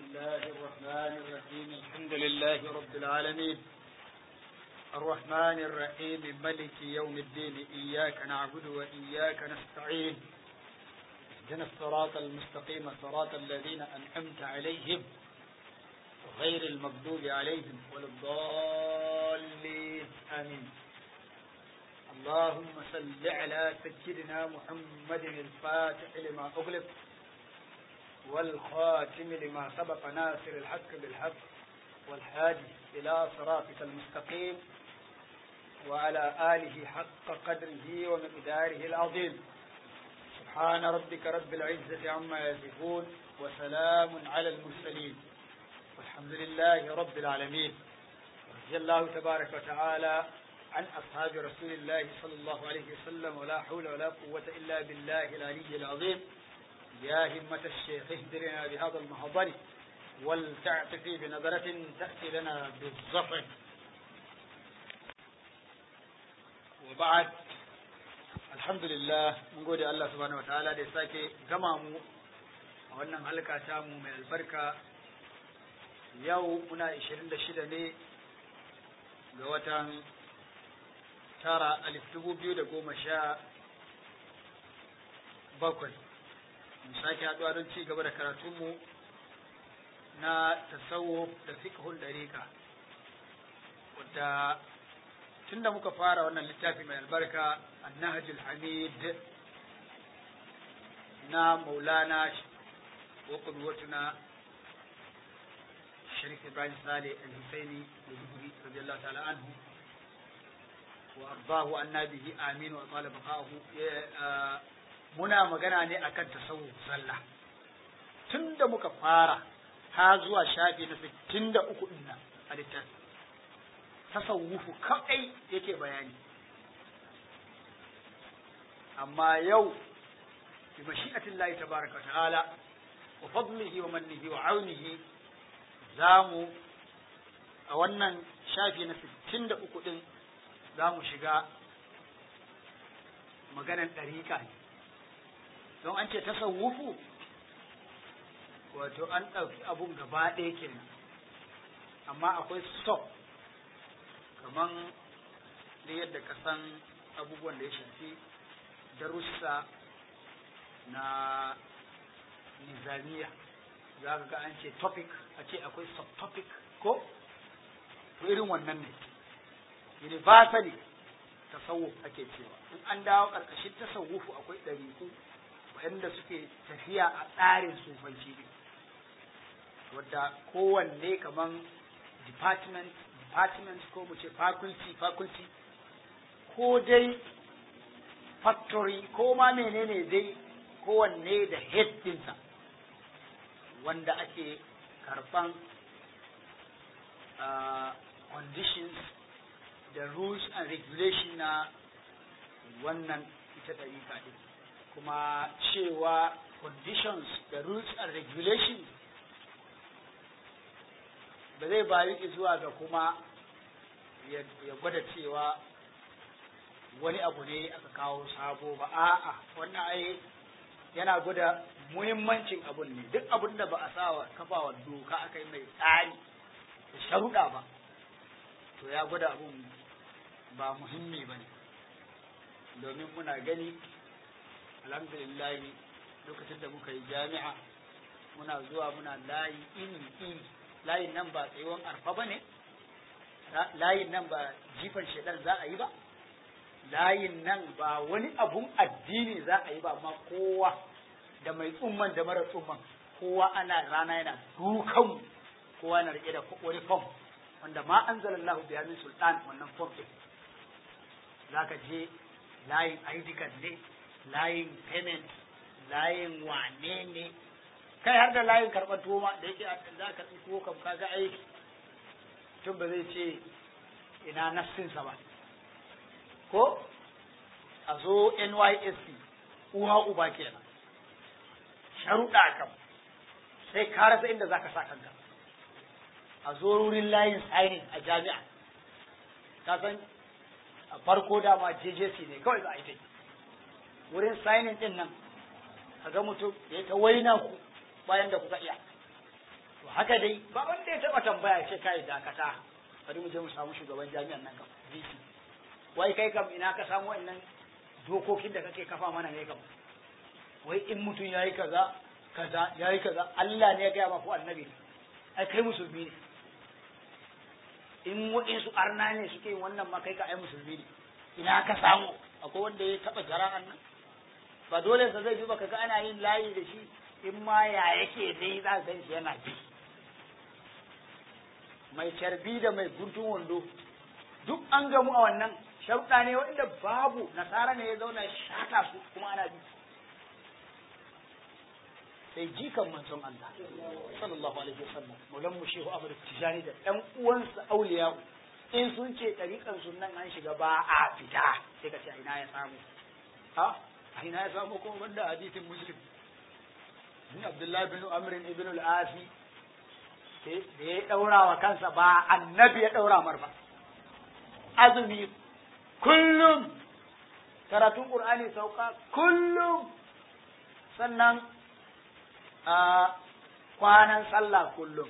الله الرحمن الرحيم الحمد لله رب العالمين الرحمن الرحيم ملك يوم الدين إياك نعبد وإياك نستعين اهدنا الصراط المستقيم صراط الذين أنعمت عليهم غير المغضوب عليهم ولا الضالين آمين اللهم صل على سيدنا محمد الفاتح لما أغلق والخاتم لما سبق ناصر الحق بالحق والهادي إلى صراطك المستقيم وعلى آله حق قدره ومقداره العظيم سبحان ربك رب العزة عما يصفون وسلام على المرسلين والحمد لله رب العالمين رضي الله تبارك وتعالى عن أصحاب رسول الله صلى الله عليه وسلم ولا حول ولا قوة إلا بالله العلي العظيم يا همة الشيخ اهدرنا بهذا المحضر ولتعتفي بنظرة تأتي لنا بالظفر وبعد الحمد لله من قول الله سبحانه وتعالى da sake gama mu a wannan halka ta mu mai albarka yau muna 26 ne ga watan tara alif dubu biyu da goma sha bakwai mu sake haɗuwa don ci gaba da karatunmu na tasawo da fiqhul dariqa wadda tun da muka fara wannan littafi mai albarka annahajul hamid na maulana wa qudwatuna sharif ibrahim saleh al-husaini da radiyallahu ta'ala anhu وأرضاه أن به آمين وطال بقاؤه muna magana ne akan tasawuf sallah tun da muka fara ha zuwa shafi na sittin da uku ɗin nan a littafi tasawufu kaɗai yake bayani amma yau bi mashi'atin lahi tabaraka ta'ala wa fadlihi wa mannihi wa aunihi za mu a wannan shafi na sittin da uku ɗin za mu shiga maganan ɗariƙa ne don an ce tasawufu wato an ɗauki abun gaba ɗaya kenan amma akwai stop kaman da yadda ka san abubuwan da ya shafi darussa na nizamiya za ka ga an ce topic a ce akwai subtopic ko irin wannan ne universally tasawuf ake cewa in an dawo ƙarƙashin tasawufu akwai ɗariku waɗanda suke tafiya a tsarin sufanci ne wadda kowanne kaman department department ko mu ce faculty faculty ko dai factory ko ma menene dai kowanne da head dinsa wanda ake karɓan uh, conditions da rules and regulation na wannan ita ɗariƙa ɗin kuma cewa conditions da rules and regulations ba zai bayu zuwa ga kuma ya gwada cewa wani abu ne aka kawo sabo ba a'a wannan ai yana gwada muhimmancin abun ne duk abun da ba a sa wa kafawa doka aka yi mai tsari da sharuɗa ba to ya gwada abun ba muhimmi ba ne domin muna gani alhamdulillah lokacin da muka yi jami'a muna zuwa muna layi iri iri layin nan ba tsayuwan arfa ba ne layin nan ba jifan shaidan za a yi ba layin nan ba wani abun addini za a yi ba amma kowa da mai tsumman da mara tsumman kowa ana rana yana dukan kowa na rike da wani fom wanda ma anzalallahu biya min sultan wannan fom din zaka je layin ID card ne layin payment layin wane ne kai har da layin karɓar tuwo ma da yake za ka karɓi tuwo kam kaga aiki tun ba zai ce ina nassinsa ba ko a zo NYSC uwa uba kenan sharuɗa kam sai ka rasa inda za ka sa kanka a zo wurin layin signing a jami'a ka san a farko dama JJC ne kawai za a yi ta wurin signing din nan ka ga mutum ya ta waina ku bayan da kuka iya to haka dai ba wanda ya taba tambaya ce kai dakata bari mu je mu samu shugaban jami'an nan kam DC wai kai kam ina ka samu wannan dokokin da kake kafa mana ne kam wai in mutum yayi kaza kaza yayi kaza Allah ne ya gaya ma ko annabi ai kai musulmi ne in waɗansu arna ne suke yin wannan ma kai ka ai musulmi ne ina ka samu akwai wanda ya taɓa jara'an nan ba dole sa zai bi baka ga ana yin layi da shi in ma ya yake dai za ka shi yana bi mai carbi da mai guntun wando duk an gamu a wannan sharuɗa ne wanda babu nasara ne ya zauna shata su kuma ana bi sai jikan manzon Allah sallallahu alaihi wasallam maulan mu shehu Ahmad Tijani da ɗan uwansa auliya in sun ce ɗariƙan sunan an shiga ba a fita sai ka ce ina ya samu ha a ina ya samu kuma banda hadisin muslim ni Abdullah bin Amr ibn al-Asi da ya ɗaura wa kansa ba annabi ya ɗaura mar ba azumi kullum karatun Qur'ani sauka kullum sannan a kwanan sallah kullum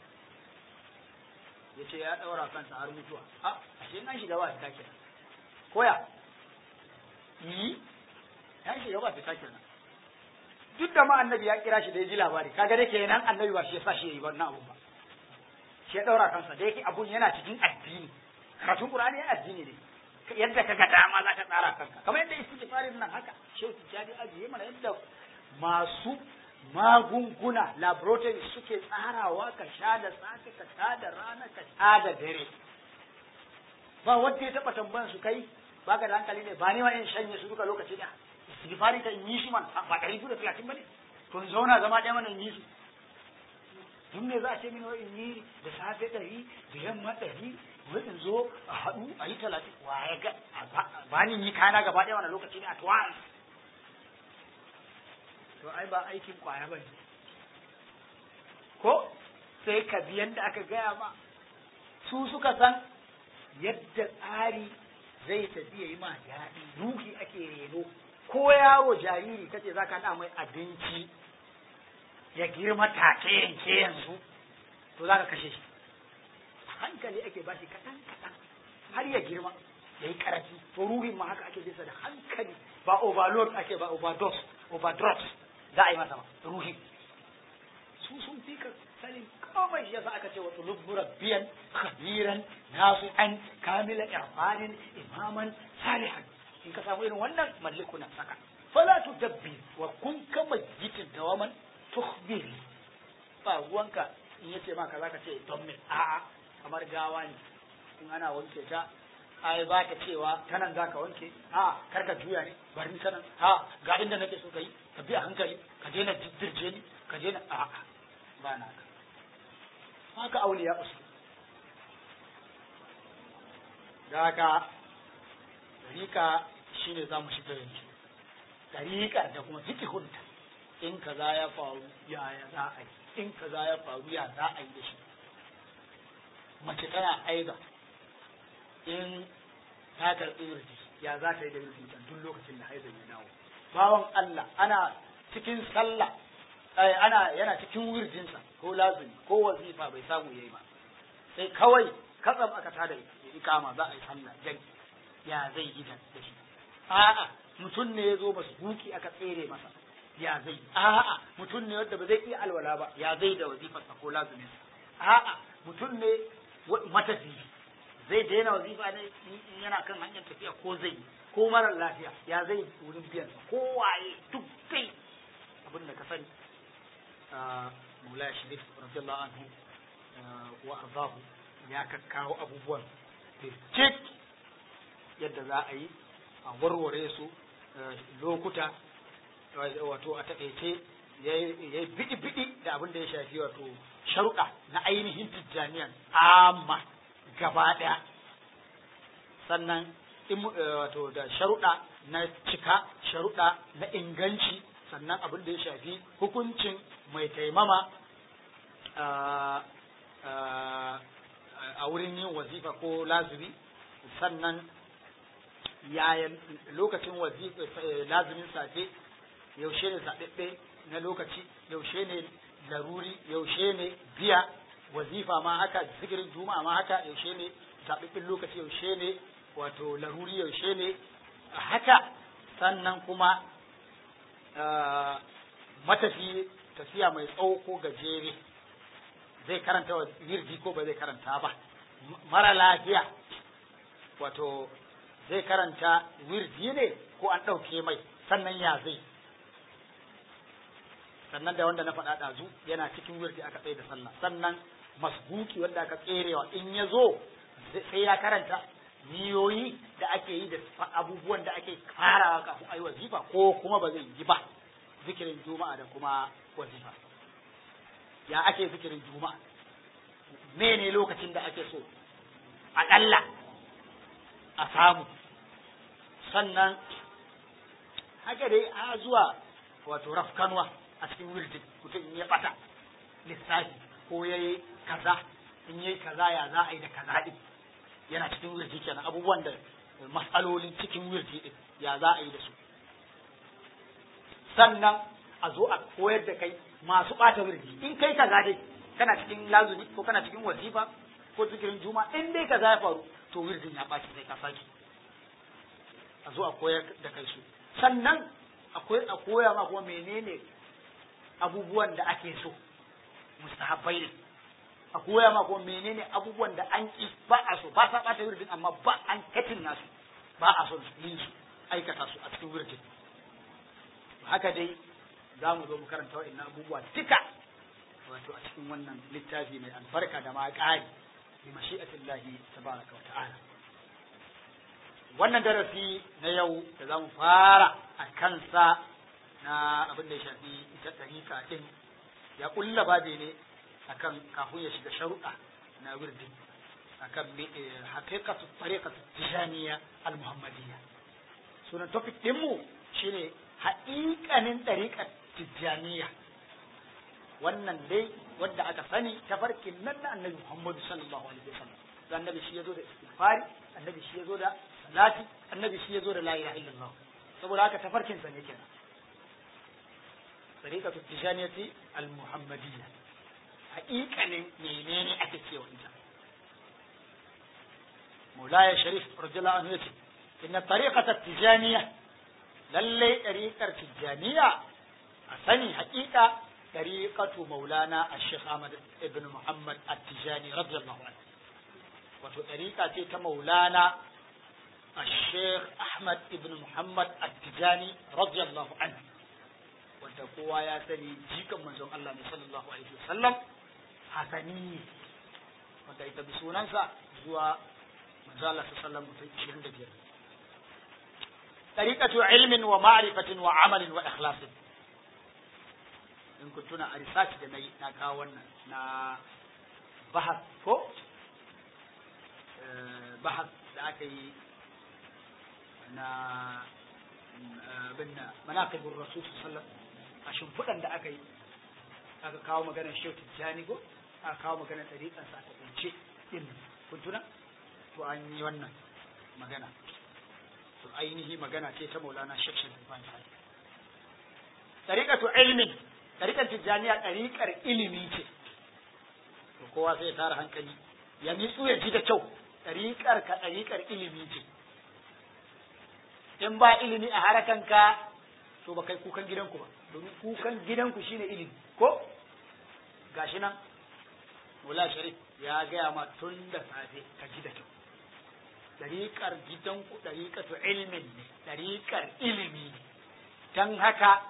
ya ce ya ɗaura kansa har mutuwa a ashe an shiga ba fita kenan koya yi ya shiga ba fita kenan duk da ma annabi ya kira shi da ya ji labari kaga dai kenan annabi ba shi ya sa shi yi wannan abu ba shi ya ɗaura kansa da yake abun yana cikin addini karatun qur'ani yana addini ne yadda kaga dama za ka tsara kanka kamar yadda istighfarin nan haka shehu tijjani ajiye mana yadda masu magunguna laboratory suke tsarawa ka sha da safe ka sha da rana ka sha da dare ba wanda ya taba tambayan su kai baka da hankali ne ba ni ma in shanye su duka lokaci da istighfari ka yi shi man ba ɗari biyu da talatin ba ne to in zauna zama ɗaya mana in yi su duk me za a ce mini wai in yi da safe ɗari da yamma ɗari wai in zo a haɗu a yi talatin wa ya ga ba ni yi kana gaba ɗaya wani lokaci ne at once to ai ba aikin kwaya ba ne ko sai ka bi yadda aka gaya ma su suka san yadda tsari zai tafi ya yi ma daɗi ruhi ake reno ko yaro jariri kace za ka mai abinci ya girma take yanke yanzu to za ka kashe shi hankali ake bashi kaɗan kaɗan har ya girma ya yi ƙarfi to ruhin ma haka ake bisa da hankali ba overload ake ba overdose overdose za a yi masa ruhi su sun fi ka sanin komai shi yasa aka ce wa tulub murabbiyan khabiran nasihan kamila irfanin imaman salihan in ka samu irin wannan malliku na saka fala tudabbi wa kun kama jitin dawaman tukhbiri ba ruwanka in yace ma kaza ka ce don me a'a kamar gawa ne in ana wanke ta ai ba ta cewa ta nan za ka wanke a kar ka juya ne bari ni sanan a ga inda nake so ka yi ka bi a hankali ka daina dirje ni ka daina a a ba na ka haka auliya usu da haka dariƙa shine za mu shiga yanzu dariƙar da kuma fikihunta in kaza ya faru yaya za a yi in kaza ya faru ya za a yi da shi mace tana aiza in ta karɓi wirji ya za ta yi da wirji duk lokacin da haizan ya dawo bawan Allah ana cikin sallah ana yana cikin wirjinsa ko lazumi ko wazifa bai samu yayi ba sai kawai katsam aka tada ikama za a yi sallah jan ya zai yi da shi a'a mutum ne ya zo masu buki aka tsere masa ya zai a'a mutum ne wanda ba zai iya alwala ba ya zai da wazifarsa ko lazuminsa a'a mutum ne matafi zai daina wazifa ne in yana kan hanyar tafiya ko zai ko marar lafiya ya zai wurin biyan ko waye duk dai abin da ka sani Maulaya Sharif radiyallahu anhu wa arzahu ya kakkawo abubuwan birjik yadda za a yi a warware su lokuta wato a taƙaice ya yi biɗi-biɗi da abin da ya shafi wato sharuɗa na ainihin tijjaniyan amma gaba ɗaya sannan wato da sharuɗa na cika sharuɗa na inganci sannan abin da ya shafi hukuncin mai taimama a wurin yin wazifa ko lazumi sannan yayan lokacin wazifa lazumin safe yaushe ne zaɓaɓɓe na lokaci yaushe ne laruri yaushe ne biya wazifa ma haka zikirin juma'a ma haka yaushe ne zaɓiɓɓin lokaci yaushe ne wato laruri yaushe ne haka sannan kuma matafi tafiya mai tsawo ko gajere zai karanta wa wirji ko ba zai karanta ba mara lafiya wato zai karanta wirji ne ko an ɗauke mai sannan ya zai sannan da wanda na faɗa ɗazu yana cikin wirji aka tsaye da sallah sannan masbuki wanda aka tserewa in ya zo sai ya karanta niyoyi da ake yi da abubuwan da ake farawa kafin ayi wazifa ko kuma ba zai yi ba zikirin juma'a da kuma wazifa ya ake zikirin juma'a mene lokacin da ake so aƙalla a samu sannan haka dai a zuwa wato rafkanwa a cikin wirdin mutum in ya bata lissafi ko ya yi kaza in yi kaza ya za a yi da kaza din yana cikin wirji kenan abubuwan da matsalolin cikin wirji din ya za a yi da su sannan a zo a koyar da kai masu ɓata wirji in kai kaza dai kana cikin lazumi ko kana cikin wazifa ko zikirin juma in dai kaza ya faru to wirdin ya ɓaci sai ka sake a zo a koyar da kai su sannan akwai a koya ma kuma menene abubuwan da ake so mustahabbai ne a koya ma kuma menene abubuwan da an ki ba a so ba sa ɓata wirdin amma ba an katin nasu ba a son yin su aikata su a cikin wirdin haka dai za mu zo mu karanta wa'in abubuwa duka wato a cikin wannan littafi mai albarka da ma ƙari bi mashi'atillahi tabaraka wa ta'ala wannan darasi na yau da za mu fara a kansa na abin da ya shafi ita ɗarika ɗin ya ƙulla babe ne akan kafin ya shiga sharuɗa na wirdin akan haqiqatu tariqatu tijaniya al-muhammadiyya sunan topic ɗinmu shine haƙiƙanin ɗariƙar tijjaniya wannan dai wanda aka sani tafarkin nan na annabi Muhammadu sallallahu alaihi wasallam annabi shi yazo da istighfari annabi shi yazo da salati annabi shi yazo da la ilaha illallah saboda haka tafarkin sa ne kenan tariqatu tijjaniyati al-muhammadiyya haƙiƙanin menene ake cewa ita Maulaya Sharif radiyallahu anhu yace inna tariqata tijjaniyya lallai ɗariƙar tijjaniya a sani haƙiƙa ɗariƙatu maulana a Sheikh Ahmad ibn Muhammad at-Tijani radiyallahu anhu wato ɗariƙa ce ta maulana a Sheikh Ahmad ibn Muhammad at-Tijani radiyallahu anhu wanda kowa ya sani jikan manzon Allah ne sallallahu alaihi wasallam hasani wanda ita bi sunansa zuwa manzon Allah sallallahu alaihi wasallam mutum 25 طريقة علم ومعرفة وعمل وإخلاص in kun tuna a research da na yi na kawo wannan na bahas ko bahas da aka yi na bin na manaqibur rasul sallallahu a shimfiɗan da aka yi aka kawo maganar shehu tijjani ko aka kawo maganar ɗariƙar sa ta ɗance ɗin kun tuna to an yi wannan magana to ainihi magana ce ta maulana shek shek ban sai tariqatu ilmin tariqar tijaniya tariqar ilimi ce to kowa sai ya tara hankali ya nitsu ya ji da kyau tariqar ka tariqar ilimi ce in ba ilimi a harakan ka to ba kai kukan gidanku ba domin kukan gidanku shine ilimi ko gashi nan Mula Sharif ya gaya ma tun da safe ka ji da kyau ɗariƙar gidanku ɗariƙatu ilmin ne ɗariƙar ilimi ne don haka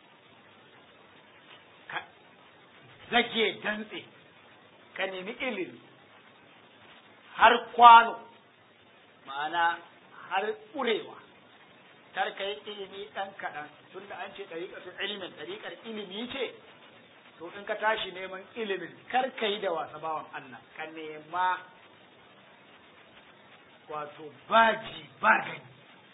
ka zage dantse ka nemi ilimi har kwano ma'ana har ƙurewa kar ka yi ilimi ɗan kaɗan tun da an ce ɗariƙatu ilimin ɗariƙar ilimi ce to in ka tashi neman ilimin kar ka yi da wasa bawan Allah ka nema wato baji ba gani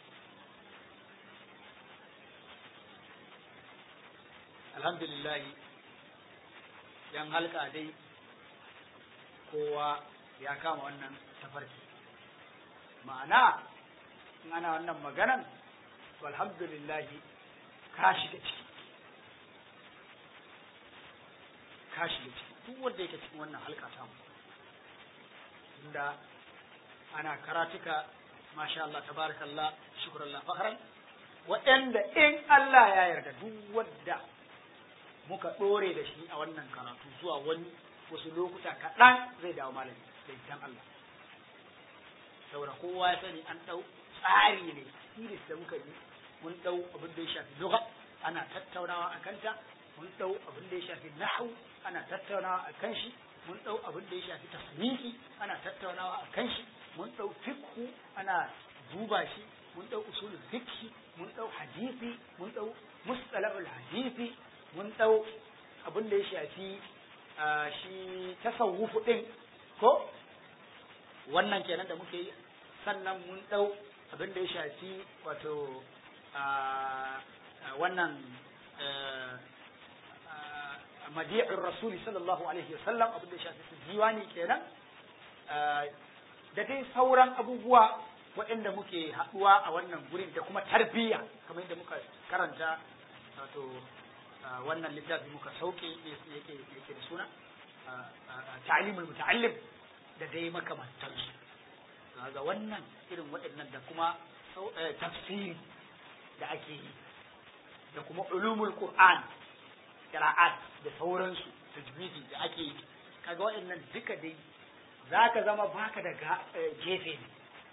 alhamdulillah yan halka dai kowa ya kama wannan tafarki ma'ana in ana wannan maganan to alhamdulillah ka shiga ciki kashi da ciki duk wanda yake cikin wannan halka ta mu inda ana karatuka masha Allah tabarakallah shukrullah fakhran waɗanda in Allah ya yarda duk wanda muka ɗore da shi a wannan karatu zuwa wani wasu lokuta kaɗan zai dawo malami da idan Allah saboda kowa ya sani an ɗau tsari ne iris da muka yi mun ɗau abin da ya shafi lugha ana tattaunawa a kanta mun ɗau abin da ya shafi nahu ana tattaunawa a kan shi mun ɗau abin da ya shafi tasniki ana tattaunawa a kan shi mun ɗau fiqhu ana duba shi mun ɗau usulul fiqh mun ɗau hadisi mun ɗau mustalahul hadisi mun ɗau abin da ya shafi shi tasawufu ɗin ko wannan kenan da muke yi sannan mun ɗau abin da ya shafi wato wannan madi'in rasuli sallallahu alaihi wasallam abin da ya shafi su diwani kenan da dai sauran abubuwa waɗanda muke haɗuwa a wannan gurin da kuma tarbiyya kamar yadda muka karanta wato wannan littafi muka sauke yake yake da suna ta'limul muta'allim da dai makamantansu ga wannan irin waɗannan da kuma tafsiri da ake yi da kuma ulumul qur'an qira'at da sauransu tajwidi da ake yi kaga waɗannan duka dai zaka zama baka da gefe ne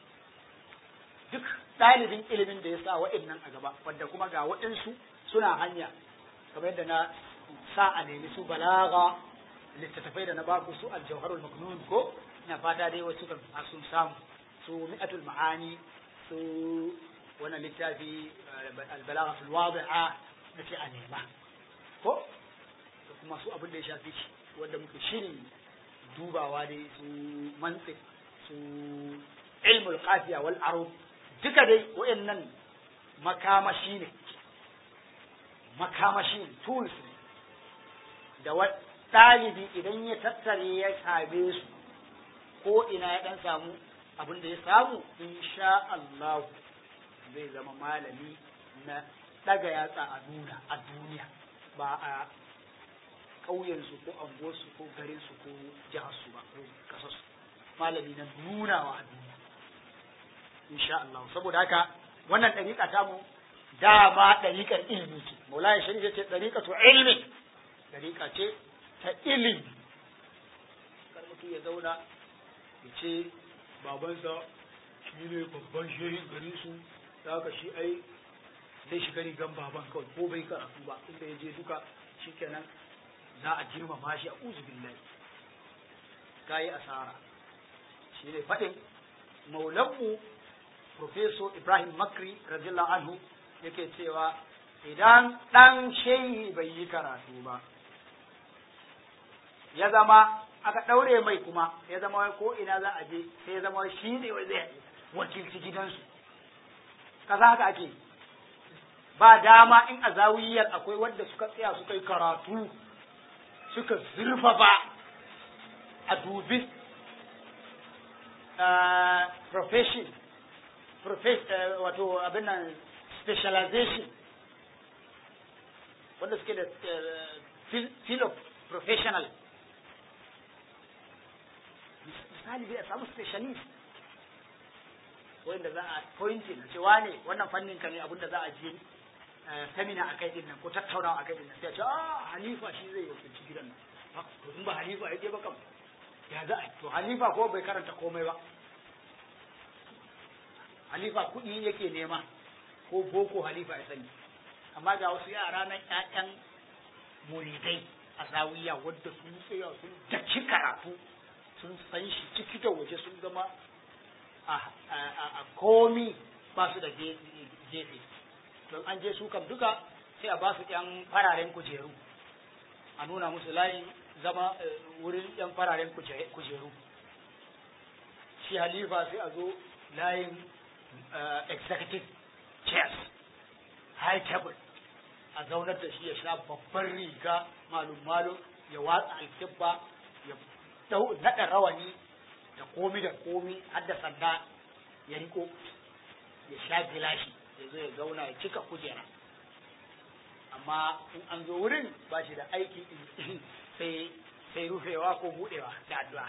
duk ɗalibin ilimin da ya sa waɗannan a gaba wanda kuma ga waɗansu suna hanya kamar yadda na sa a nemi su balaga littattafai da na baku su aljauharul maknun ko ina fata dai wasu kan sun samu su mi'atul ma'ani su wannan littafi albalaga fil wadi'a nace a nema ko da kuma su abin da ya shafi shi wanda muke shirin dubawa dai su mantiq su ilmul qafiya wal arub duka dai wayannan makamashi ne makamashi ne tools ne da ɗalibi idan ya tattare ya same su ko ina ya ɗan samu abin da ya samu insha Allah zai zama malami na ɗaga yatsa a nuna a duniya ba a ƙauyensu ko anguwarsu ko garinsu ko jiharsu ba ko kasarsu malami na nunawa a duniya insha Allah saboda haka wannan ɗariƙa ta mu dama ɗariƙar ilimi ce maulaya shari'a ce ɗariƙatu ilmi ɗariƙa ce ta ilimi kar mutum ya zauna ya ce babansa shi ne babban shehin garin su da haka shi ai zai shiga rigan baban kawai ko bai karatu ba inda ya je duka shikenan za a girmama shi a uzu billahi ka yi asara shi ne faɗin maulanmu Profeso Ibrahim Makri radiyallahu anhu yake cewa idan ɗan shehi bai yi karatu ba ya zama aka ɗaure mai kuma ya zama ko ina za a je sai ya zama shi ne wai zai wakilci gidansu kaza haka ake ba dama in a zawiyar akwai wanda suka tsaya suka yi karatu suka zurfafa a dubi profession wato abin nan specialization wanda suke da field of professional misali zai samu specialist wanda za a pointing cewa ne wannan fannin ka ne abin da za a je samina a kai din nan ko tattaunawa a kai din nan sai a ce ah halifa shi zai wakilci gidan nan to in ba halifa ya je ba kam ya za a to halifa ko bai karanta komai ba halifa kuɗi yake nema ko boko halifa ya sani amma ga wasu yara nan ƴaƴan muridai a zawiya wadda sun tsaya sun daki karatu sun san shi ciki da waje sun zama a komi ba su da gefe don an je su kam duka sai a ba su ƴan fararen kujeru a nuna musu layin zama wurin ƴan fararen kujeru shi halifa sai a zo layin executive chairs high table a zaunar da shi ya sha babban riga malum malum ya watsa alkibba ya naɗa rawani da komi da komi har da sanda ya riko ya sha gilashi ya zo ya zauna ya cika kujera amma in an zo wurin ba shi da aiki sai sai sai rufewa ko budewa da addu'a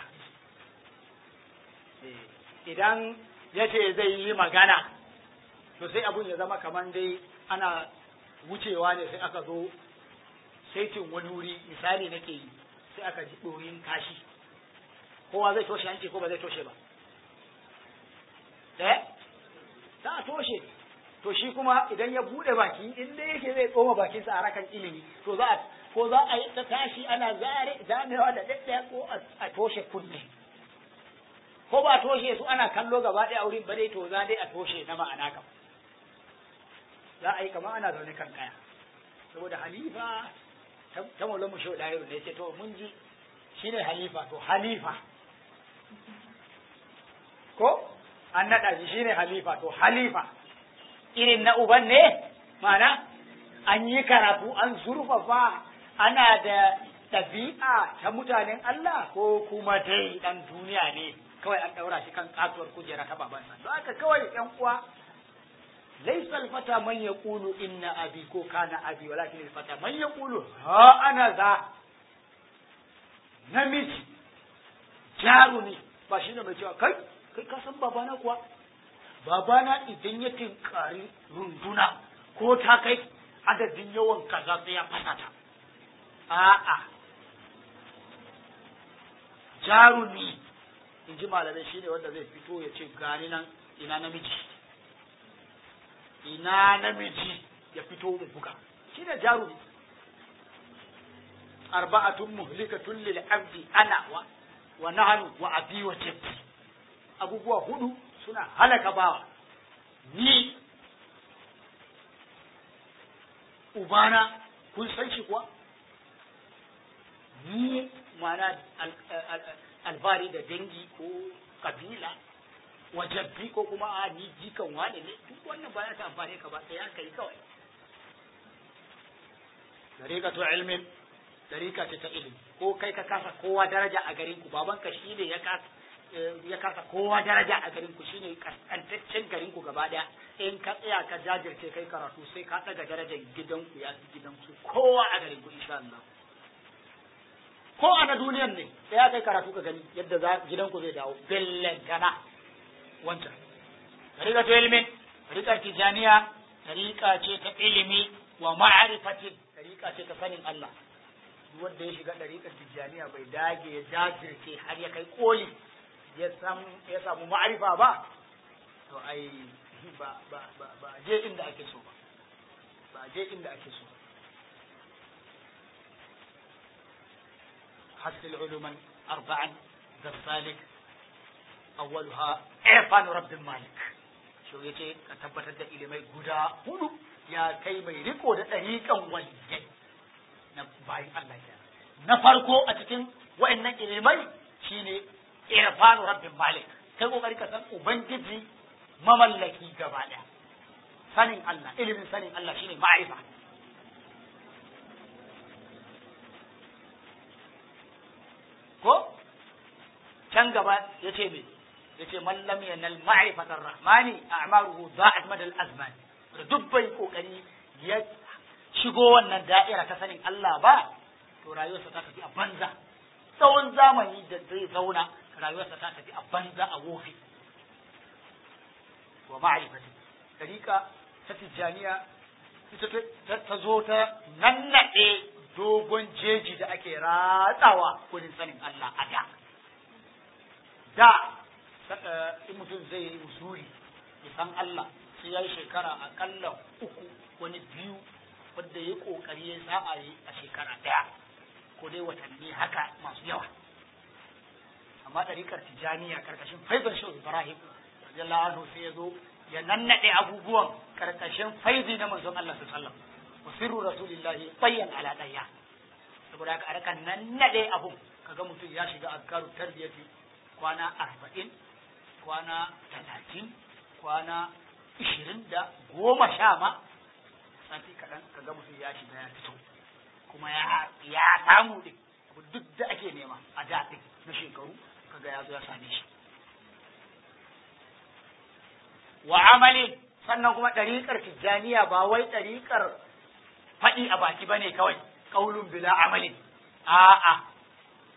idan ya ce zai yi magana to sai abun ya zama kamar dai ana wucewa ne sai aka zo saitin wani wuri misali nake yi sai aka ji ɗoyin kashi kowa zai toshe hanci ko ba zai toshe ba eh za a toshe to shi kuma idan ya bude baki in dai yake zai tsoma bakinsa a rakan ilimi to za a ko za a yi ta tashi ana zare zamewa da daddaya ko a toshe kunne ko ba toshe su ana kallo gaba ɗaya wurin ba dai to za dai a toshe na ma'ana kam za a yi kamar ana zaune kan kaya saboda halifa ta maulan mu shau ɗaya ne ce to mun ji shine halifa to halifa ko an naɗa shi shine halifa to halifa irin na uban ne mana an yi karatu an zurfafa ana da ɗabi'a ta mutanen Allah ko kuma dai ɗan duniya ne kawai an ɗaura shi kan katuwar kujera ta babansa don haka kawai ƴan uwa laisal fata man yaqulu inna abi ko kana abi walakin al fata man yaqulu ha ana za namiji jarumi ba shi ne mai cewa kai kai ka san babana kuwa babana idan ya tinkari runduna ko ta kai adadin yawan kaza sai ya fasa ta a'a jarumi in ji malamai shi ne wanda zai fito ya ce gani nan ina namiji ina namiji ya fito mu buga shi ne jarumi arba'atun muhlikatun lil abdi ana wa wa nahnu wa abi wa jaddi abubuwa hudu suna halaka bawa ni ubana kun san shi kuwa ni mana alfari da dangi ko kabila wajabbi ko kuma a ni jikan wane ne duk wannan ba ya ta amfani ka ba sai ya kai kawai dariqatu ilmin dariqa ce ta ilimi ko kai ka kasa kowa daraja a garin ku babanka shine ya kasa ya kasa kowa daraja a garin ku shine kaskantaccen garin ku gaba daya in ka tsaya ka jajirce kai karatu sai ka daga darajar gidanku ya fi gidanku kowa a garin ku insha Allah ko a na duniyan ne sai ya kai karatu ka gani yadda za gidanku zai dawo bellantana wancan tariqa ta ilmin tariqa tijaniya tariqa ce ta ilimi wa ma'rifatin tariqa ce ta sanin Allah duk wanda ya shiga tariqar tijaniya bai dage ya jajirce har ya kai koli ya samu ma'arifa ba to ai ba ba ba ba je inda ake so ba ba je inda ake so حصل علوما أربعا ذلك أولها إعفان رب المالك شو يجي كتبت da ilimai guda hudu ya kai mai riko da ɗariƙan waliyai na bayan Allah ya na farko a cikin wa'annan ilimai shine irfanu rabbin malik kai kokari ka san ubangiji mamallaki gaba daya sanin Allah ilimin sanin Allah shine ma'rifa ko can gaba yace me yace man lam yanal ma'rifatar rahmani a'maruhu da'at madal azman da dubbai kokari ya shigo wannan da'ira ta sanin Allah ba to rayuwarsa ta tafi a banza tsawon zamani da zai zauna rayuwarsa ta tafi a banza a wofi wa ma'rifati dariƙa ta tijjaniya ita ta zo ta nannaɗe dogon jeji da ake ratsawa wurin sanin Allah a da da in mutum zai yi usuri ya san Allah sai ya yi shekara aƙalla uku wani biyu wanda ya ƙoƙari ya sa'a yi a shekara ɗaya ko dai watanni haka masu yawa amma ɗariƙar tijaniya ƙarƙashin faizan shi ibrahim radiyallahu anhu sai ya zo ya nannaɗe abubuwan ƙarƙashin faizi na manzon Allah sallallahu alaihi wasallam wa sirru rasulillahi bayyan ala ɗaya saboda haka a raka nannaɗe abun kaga mutum ya shiga azkaru tarbiyati kwana arba'in kwana talatin kwana ishirin da goma sha ma sati kaɗan kaga mutum ya shiga ya fito kuma ya ya samu din duk da ake nema a da din na shekaru kaga ya zo ya same shi wa amali sannan kuma ɗariƙar tijjaniya ba wai ɗariƙar faɗi a baki bane kawai ƙaulun bila amalin a'a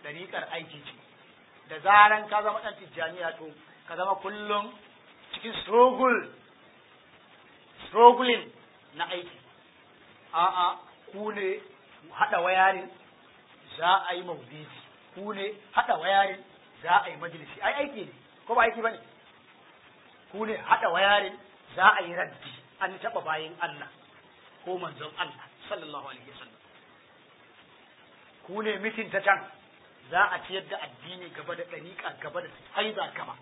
ɗariƙar aiki ce da zaran ka zama ɗan tijjaniya to ka zama kullum cikin struggle struggling na aiki a'a ku ne haɗa wayarin za a yi maulidi ku ne haɗa wayarin za a yi majalisi ai aiki ne ko ba aiki ba ne ku ne haɗa wayarin za a yi raddi an taɓa bayan Allah ko manzon Allah sallallahu alaihi wasallam ku ne mitin ta can za a ciyar da addini gaba da ɗariƙa gaba da haiza gaba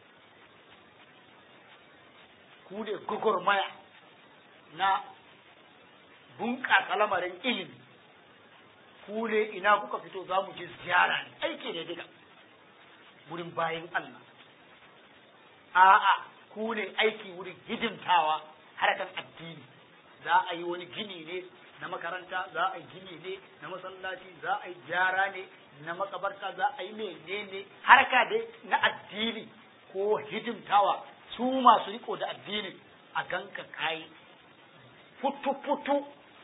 ku ne gugurmaya na bunƙasa lamarin ilimi ku ne ina kuka fito za mu je ziyara ne aiki ne diga wurin bayan Allah a'a ku ne aiki wurin hidimtawa harkar addini za a yi wani gini ne na makaranta za a yi gini ne na masallaci za a yi gyara ne na makabarta za a yi menene harka dai na addini ko hidimtawa su masu riko da addini a ganka kayi futu-futu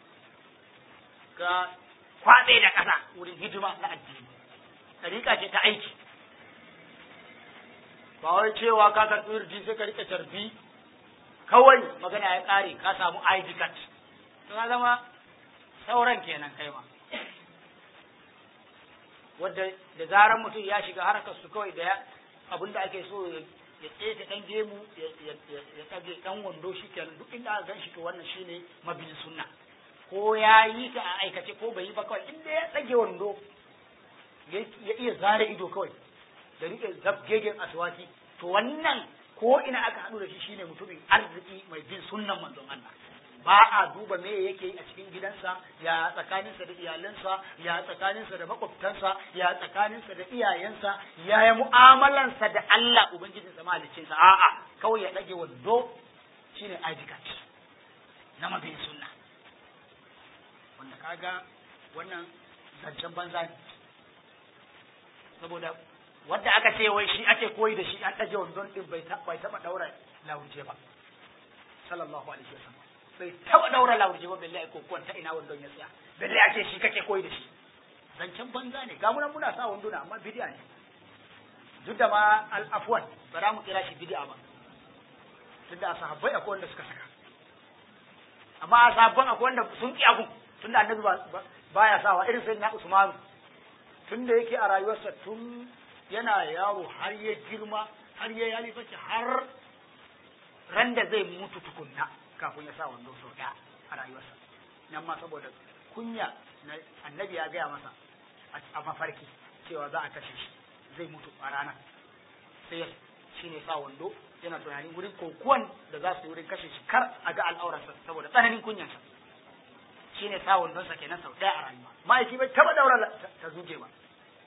ga kwaɗe da ƙasa wurin hidima na addini ɗariƙa ce ta aiki ba wai cewa ka karɓi wirji sai ka riƙe tarbi kawai magana ya ƙare ka samu ID card to ka zama sauran kenan kai ma wadda da zaran mutum ya shiga harkar su kawai da abin da ake so ya tsaye ɗan gemu ya tsage ɗan wando shi kenan duk inda aka gan shi to wannan shine mabin sunna ko ya yi ta a aikace ko bai yi ba kawai inda ya tsage wando ya iya zare ido kawai da rike zabgegen aswaki to wannan ko ina aka haɗu da shi shine mutumin arziki mai bin sunnan manzon Allah ba a duba me yake yi a cikin gidansa ya tsakaninsa da iyalansa ya tsakaninsa da makwabtansa ya tsakaninsa da iyayensa ya yi mu'amalansa da Allah ubangijinsa mahaliccinsa a'a kawai ya ɗage wando shine ajikat na mabiyin sunna wanda kaga wannan zancen banza ne saboda wanda aka ce wai shi ake koyi da shi an ɗage wandon ɗin bai taɓa ɗaura lauje ba sallallahu alaihi wasallam bai taɓa ɗaura lauje ba balle ko kuwan ta ina wandon ya tsaya balle ake shi kake koyi da shi zancen banza ne ga munan muna sa wanduna amma bidiya ne duk da ma al'afwan ba za mu kira shi bidiya ba tunda a sahabbai akwai wanda suka saka amma a sahabban akwai wanda sun ƙi abun tunda annabi baya sawa irin sai na Usman tunda yake a rayuwarsa tun yana yaro har ya girma har ya yi halifaci har ran da zai mutu tukunna kafin ya sa wando sau ɗaya a rayuwarsa nan ma saboda kunya annabi ya gaya masa a mafarki cewa za a kashe shi zai mutu a ranar sai shi ne sa wando yana tunanin wurin kokuwan da za su yi wurin kashe shi kar a ga al'aurarsa saboda tsananin kunyansa shi ne sa wandonsa kenan sau ɗaya a rayuwa ma'aiki bai taɓa daura ta zuge ba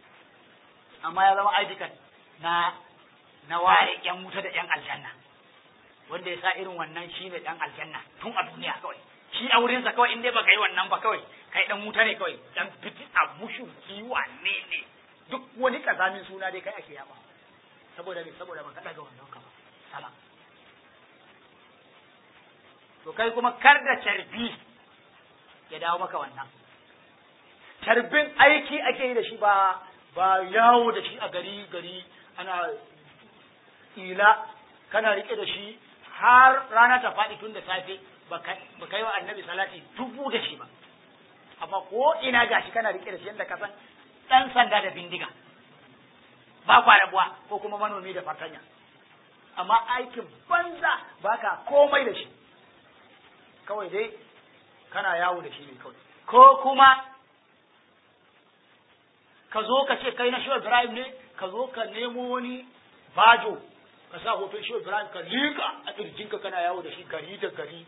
amma ya zama aidikan na na ware ƴan wuta da ƴan aljanna wanda ya sa irin wannan shi ne ɗan aljanna tun a duniya kawai shi a wurinsa kawai in dai baka yi wannan ba kawai kai ɗan wuta ne kawai ɗan fiti a mushu kiwa ne ne duk wani kazamin suna dai kai ake yaba saboda ne saboda baka ɗaga wannan ka ba salam to kai kuma kar da carbi ya dawo maka wannan carbin aiki ake yi da shi ba ba yawo da shi a gari gari ana ila kana rike da shi har rana ta faɗi tun da safe ba kai wa annabi salati dubu da shi ba amma ko ina gashi kana rike da shi yadda ka san ɗan sanda da bindiga ba kwa rabuwa ko kuma manomi da fartanya amma aikin banza baka komai da shi kawai dai kana yawo da shi ne kawai ko kuma ka zo ka ce kai na shi Ibrahim ne ka zo ka nemo wani bajo ka sa hoton shi Ibrahim ka liƙa a ƙirjinka kana yawo da shi gari da gari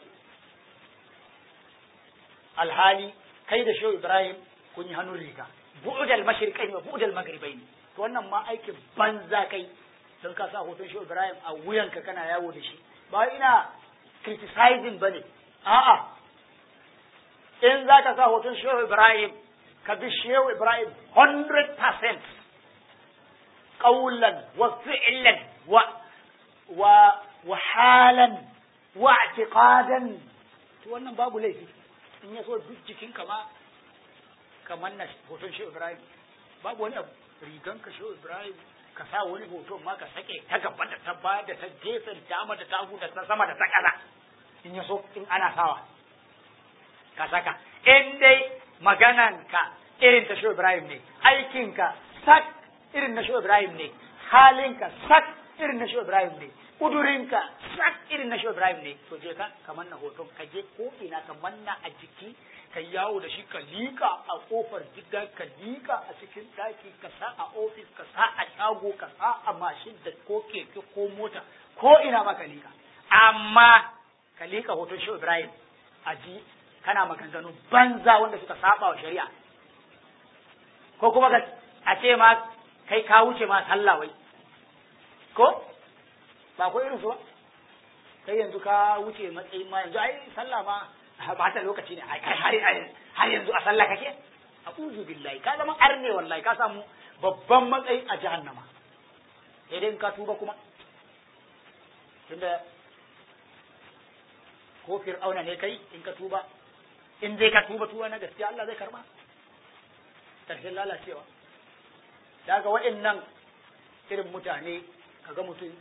alhali kai da shi Ibrahim kun yi hannun riga bu'udal mashriqaini wa bu'udal maghribaini to wannan ma aikin banza kai don ka sa hoton shi Ibrahim a wuyanka kana yawo da shi ba ina criticizing bane a'a in za ka sa hoton shi Ibrahim ka bi shehu Ibrahim 100% قولا وفعلا و و وحالا واعتقادا to wannan babu laifi in ya so duk jikin kama kamar na hoton shi Ibrahim babu wani abu rigan ka shehu ibrahim ka sa wani hoto ma ka sake ta gaba da ta baya da ta gefen dama da ta hagu da ta sama da ta ƙasa in ya so in ana sawa ka saka in dai magananka irin ta shehu ibrahim ne aikinka sak irin na shehu ibrahim ne halinka sak irin na shehu ibrahim ne kudurinka sak irin na shehu ibrahim ne to je ka ka manna hoton ka je ko ina ka manna a jiki ka yawo da shi ka liƙa a ƙofar gida ka liƙa a cikin ɗaki ka sa a ofis ka sa a shago ka sa a mashin da ko keke ko mota ko ina ma ka liƙa amma ka liƙa hoton shehu ibrahim a ji kana maganganu banza wanda suka saba wa shari'a ko kuma ka a ce ma kai ka wuce ma sallah wai ko ba ko irin su ba kai yanzu ka wuce matsayin ma yanzu ai sallah ma ba ta lokaci ne ai har har yanzu a sallah kake a'udhu billahi ka zama arne wallahi ka samu babban matsayi a jahannama sai dai in ka tuba kuma tunda ko fir'auna ne kai in ka tuba in dai ka tuba tuba na gaskiya Allah zai karba karshen lalacewa daga waɗannan irin mutane kaga mutum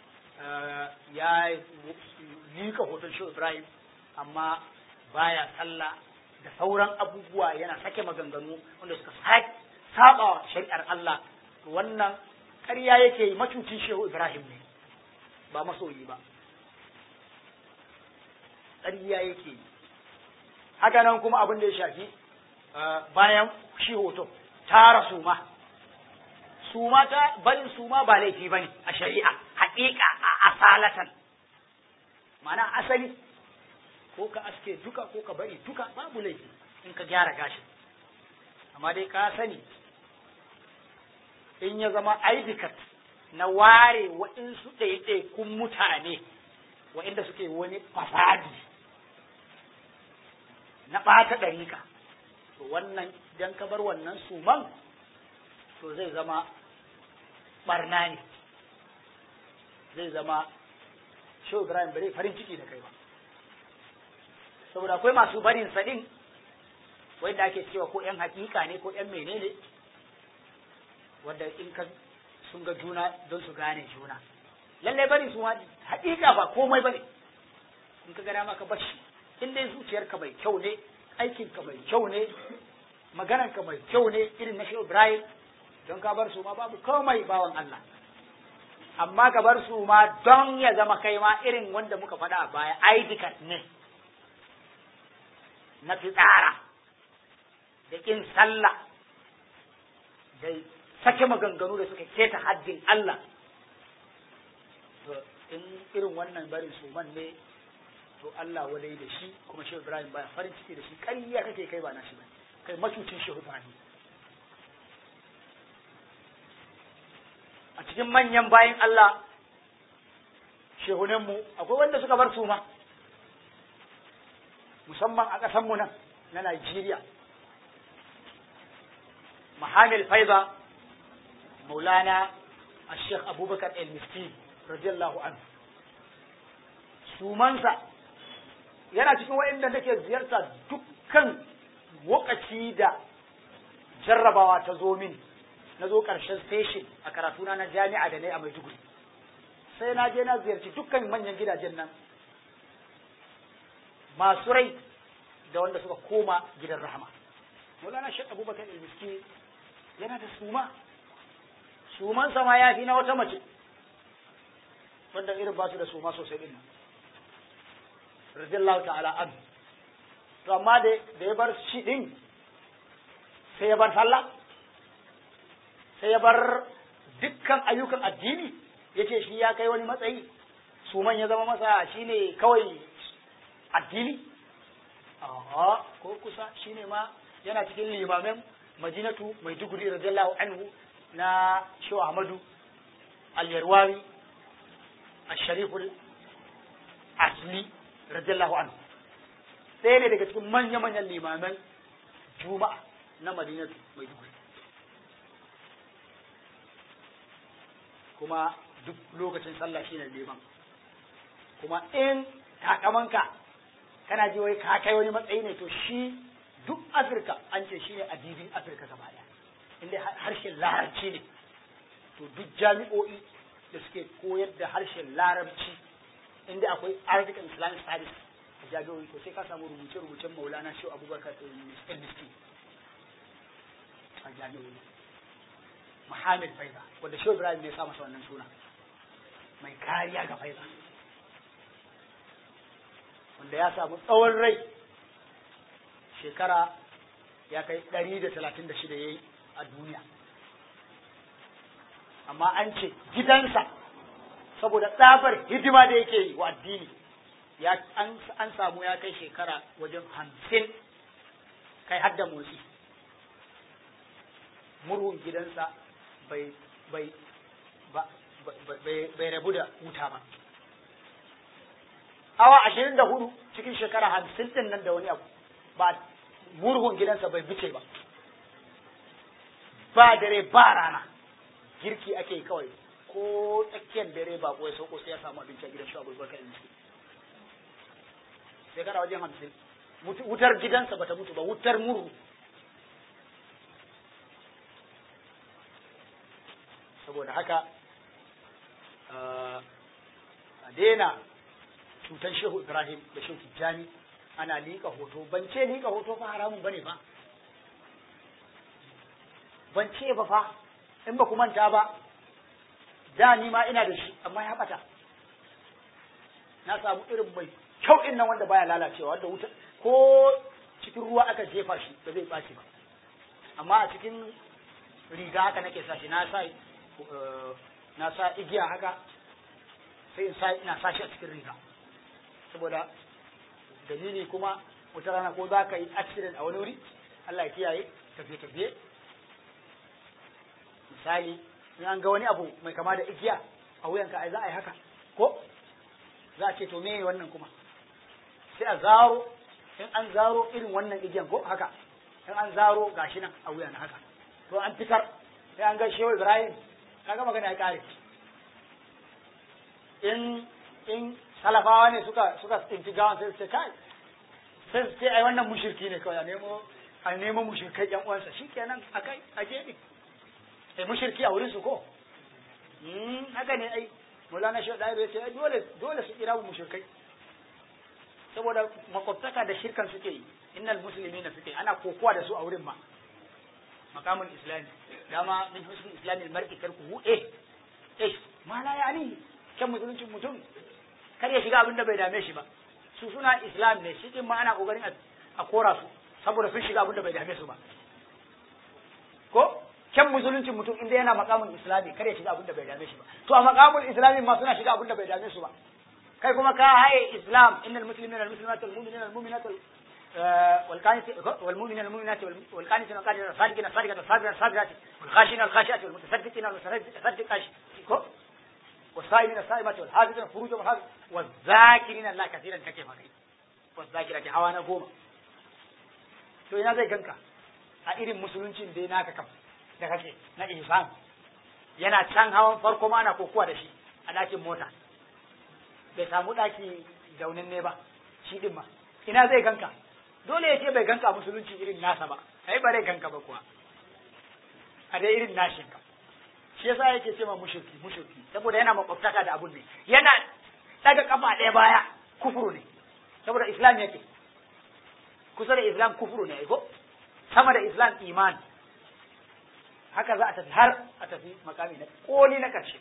ya lika hoton shi Ibrahim amma baya sallah da sauran abubuwa yana sake maganganu wanda suka saba shari'ar Allah wannan ƙarya yake yi macucin shehu Ibrahim ne ba masoyi ba ƙarya yake yi haka nan kuma abin da ya shafi bayan shi hoto tara suma suma ta barin suma ba laifi ba ne a shari'a haƙiƙa a asalatan mana asali ko ka aske duka ko ka bari duka babu laifi in ka gyara gashin amma dai ka sani in ya zama aidikat na ware waɗansu ɗaiɗaikun mutane waɗanda suke wani fasadi na ɓata ɗarika to wannan idan ka bar wannan suman to zai zama ɓarna ne zai zama shehu ibrahim bare farin ciki da kai ba saboda akwai masu barin sadin wanda ake cewa ko yan hakika ne ko yan menene wanda in ka sun ga juna don su gane juna lalle bari su ma hakika ba komai bane in ka gana maka bashi in dai zuciyarka mai kyau ne aikinka mai kyau ne maganarka mai kyau ne irin na shehu ibrahim don ka bar su ma babu komai bawan Allah amma ka bar su ma don ya zama kai ma irin wanda muka faɗa a baya aidikat ne na fitsara da ƙin sallah da sake maganganu da suka keta haddin Allah to in irin wannan barin suman ne to Allah wadai da shi kuma Shehu Ibrahim baya farin ciki da shi ƙarya kake kai ba na shi ba kai macucin Shehu Ibrahim a cikin manyan bayin Allah shehunanmu akwai wanda suka bar suma musamman a ƙasanmu nan na Najeriya Mahamil Faiza Maulana Sheikh Abubakar El-Miski radiyallahu anhu sumansa yana cikin waɗanda nake ziyarta dukkan wakaci da jarrabawa ta zo min na zo ƙarshen station a karatuna na jami'a da ne a Maiduguri sai na je na ziyarci dukkan manyan gidajen nan masu rai da wanda suka koma gidan rahama Maulana Sheikh Abubakar al-Miski yana da suma suman sama ya fi na wata mace wanda irin ba su da suma sosai din nan radiyallahu ta'ala an to amma da da ya bar shi din sai ya bar sallah sai ya bar dukkan ayyukan addini yace shi ya kai wani matsayi suman ya zama masa shine kawai addini a'a ko kusa shine ma yana cikin limamin madinatu mai duguri radiyallahu anhu na shehu ahmadu al-yarwawi al-shariful asli radiyallahu anhu ɗaya ne daga cikin manya-manyan limaman juma'a na madinatu mai duguri kuma duk lokacin sallah shine liman kuma in takamanka kana ji wai ka kai wani matsayi ne to shi duk afirka an ce shi ne adibin afirka gaba ɗaya inda harshen larabci ne to duk jami'o'i da suke koyar da harshen larabci inda akwai arabic and islamic studies a jami'o'i to sai ka samu rubuce-rubucen maulana shi abubakar ndc a jami'o'i muhammad faiza wanda shi ibrahim ne ya sa masa wannan suna mai kariya ga faiza wanda ya samu tsawon rai shekara ya kai ɗari da talatin da shida ya yi a duniya amma an ce gidansa saboda tsabar hidima da yake yi wa addini ya an samu ya kai shekara wajen hamsin kai hadda motsi murhun gidansa bai bai bai rabu da wuta ba awa ashirin da hudu cikin shekara hamsin din nan da wani abu ba murhun gidansa bai bice ba ba dare ba rana girki ake kawai ko tsakiyar dare ba ko ya sauko sai ya samu abinci a gidan shi abubakar in shekara wajen hamsin wutar gidansa bata mutu ba wutar murhu saboda haka a daina cutar shehu ibrahim da shehu tijjani ana liƙa hoto ban ce liƙa hoto fa haramun bane fa ban ce ba fa in ba ku manta ba da ni ma ina da shi amma ya bata na samu irin mai kyau din nan wanda baya lalacewa wanda wuta ko cikin ruwa aka jefa shi ba zai ɓaci ba amma a cikin riga haka nake sa shi na sa na sa igiya haka sai in sa ina sa shi a cikin riga saboda dalili kuma wata rana ko za ka yi accident a wani wuri Allah ya kiyaye tafiye-tafiye misali in an ga wani abu mai kama da igiya a wuyanka ai za a yi haka ko za a ce to me wannan kuma sai a zaro in an zaro irin wannan igiyan ko haka in an zaro gashi nan a wuyan haka to an fitar sai an ga shehu ibrahim kaga magana ya kare in in salafawa ne suka suka tsinci gawan sai su ce kai sai su ce ai wannan mushirki ne kawai a nemo a nemo mushirkai yan uwansa shikenan akai a gefe sai mushirki a wurin su ko hmm haka ne ai Maulana Shehu Dairu ya ce ai dole dole su kira mushirkai saboda makwabtaka da shirkan suke yi innal muslimina suke ana kokowa da su a wurin ma maqamul islami dama min husnul islami mar'i tarkuhu eh eh ma la yani kan musuluncin mutum kar ya shiga abin da bai dame shi ba su suna islam ne shi ma ana kokarin a kora su saboda sun shiga abin da bai dame su ba ko kyan musuluncin mutum inda yana makamun islami kar ya shiga abin da bai dame shi ba to a makamun islami ma suna shiga abin da bai dame su ba kai kuma ka haye islam innal muslimina wal muslimat wal mu'minina wal mu'minat والمؤمنين المؤمنات والقانتين والقانتات الصادقين الصادقات الصابرين الصابرات والخاشعين الخاشعات والمتصدقين والمتصدقات والصائمين الصائمات والحافظين فروجهم والحافظ والذاكرين الله كثيرا كيف kai والذاكرات hawa na goma to ina zai ganka a irin musuluncin dai naka kam da kake na ihsan yana can hawan farko ma ana kokuwa da shi a ɗakin mota bai samu ɗaki zaunin ne ba shi din ma ina zai ganka dole ya ce bai ganka musulunci irin nasa ba ai ba zai ganka ba kuwa a dai irin nashin ka shi yasa yake ce ma mushriki mushriki saboda yana makwabtaka da abun ne yana daga kafa ɗaya baya kufuru ne saboda islam yake kusa da islam kufuru ne ko sama da islam iman haka za a tafi har a tafi makami na koli na karshe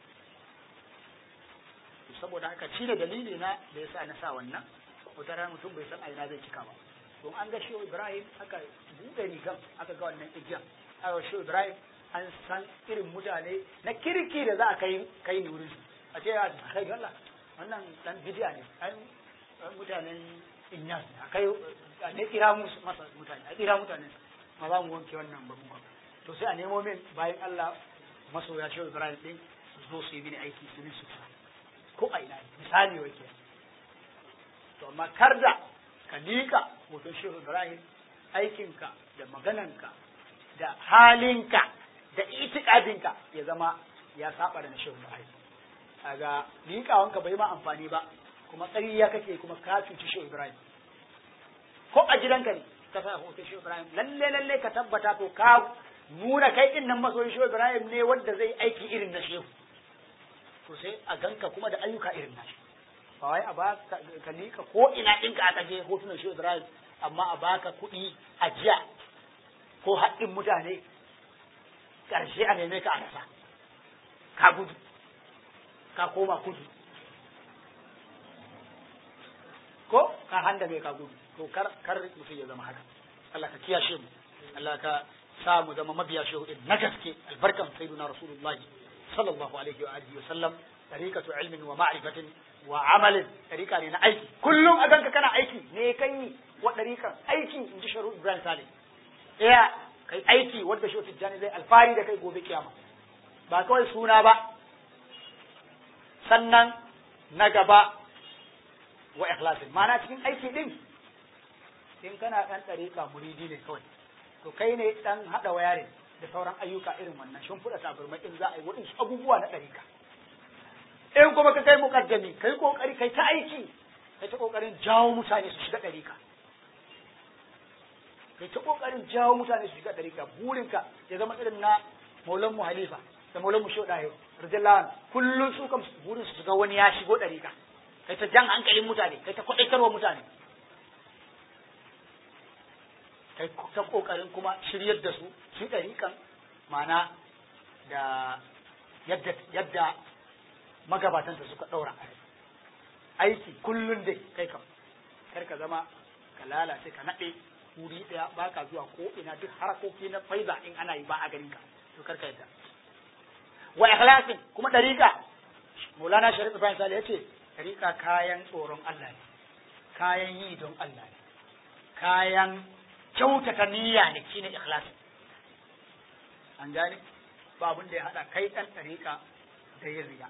saboda haka shi ne dalili na da yasa na sa wannan wata rana mutum bai san a ina zai cika ba don an ga shi ibrahim aka buɗe rigan aka ga wannan igiyan aka shi ibrahim an san irin mutane na kirki da za a kai kai ni wurin a ce ya kai Allah wannan dan bidiya ne ai mutanen inyas a kai ne kira musu masa mutane a kira mutane ma za mu wanke wannan ba mu to sai a nemo min bayan Allah masoya shi Ibrahim din su zo su yi mini aiki su min su ko a ina misali wake to amma kar da ka liƙa hoton shehu Ibrahim aikinka da magananka da halinka da itikadinka ya zama ya saba da na shehu Ibrahim kaga liƙawanka bai ma amfani ba kuma ƙarya kake kuma ka cuci shehu Ibrahim ko a gidanka ne ka sa hoton shehu Ibrahim lalle lalle ka tabbata to ka nuna kai din nan masoyin shehu Ibrahim ne wanda zai aiki irin na shehu to sai a ganka kuma da ayyuka irin na ba wai a ba ka lika ko ina ɗinka aka je hotunan shehu Ibrahim amma a baka kuɗi a jiya ko haɗin mutane ƙarshe a neme ka a rasa ka gudu ka koma kudu ko ka handa mai ka gudu to kar kar mutum ya zama haka Allah ka kiyashe mu Allah ka sa mu zama mabiya shehu din na gaske albarkan sayyidina rasulullahi sallallahu alaihi wa alihi wa sallam tariqatu ilmin wa ma'rifatin wa amalin tariqa ne na aiki kullum a ganka kana aiki ne kai wa tariqan aiki inji sharu Ibrahim Salih iya kai aiki wanda shehu Tijjani zai alfari da kai gobe kiyama ba kawai suna ba sannan na gaba wa ikhlasin ma'ana cikin aiki din in kana dan dariƙa muridi ne kawai to kai ne dan hada wayarin da sauran ayyuka irin wannan shin fuda tabarma in za a yi waɗansu abubuwa na dariƙa in kuma ka kai muqaddami kai kokari kai ta aiki kai ta kokarin jawo mutane su shiga dariƙa kai ta kokarin jawo mutane su shiga dariƙa burinka ya zama irin na maulan mu halifa da maulan mu shodaye radiyallahu anhu kullun su kam burin su ga wani ya shigo dariƙa kai ta jan hankalin mutane kai ta kwaɗaitarwa mutane kai ta ƙoƙarin kuma shiryar da su su ɗariƙan mana da yadda yadda magabatanta suka ɗaura aiki kullum dai kai kam kar ka zama ka lalace ka naɗe wuri ɗaya ba ka zuwa ko ina duk harakoki na faiza in ana yi ba a garin ka to kar ka yadda wa ikhlasin kuma ɗariƙa Maulana Sharif Ibrahim Sale ya ce rika kayan tsoron Allah ne, kayan yi don Allah ne, kayan kyautata niyya ne shine ikhlasi. An gane? Ba abin da ya haɗa kai ɗan ɗariƙa da yin riya.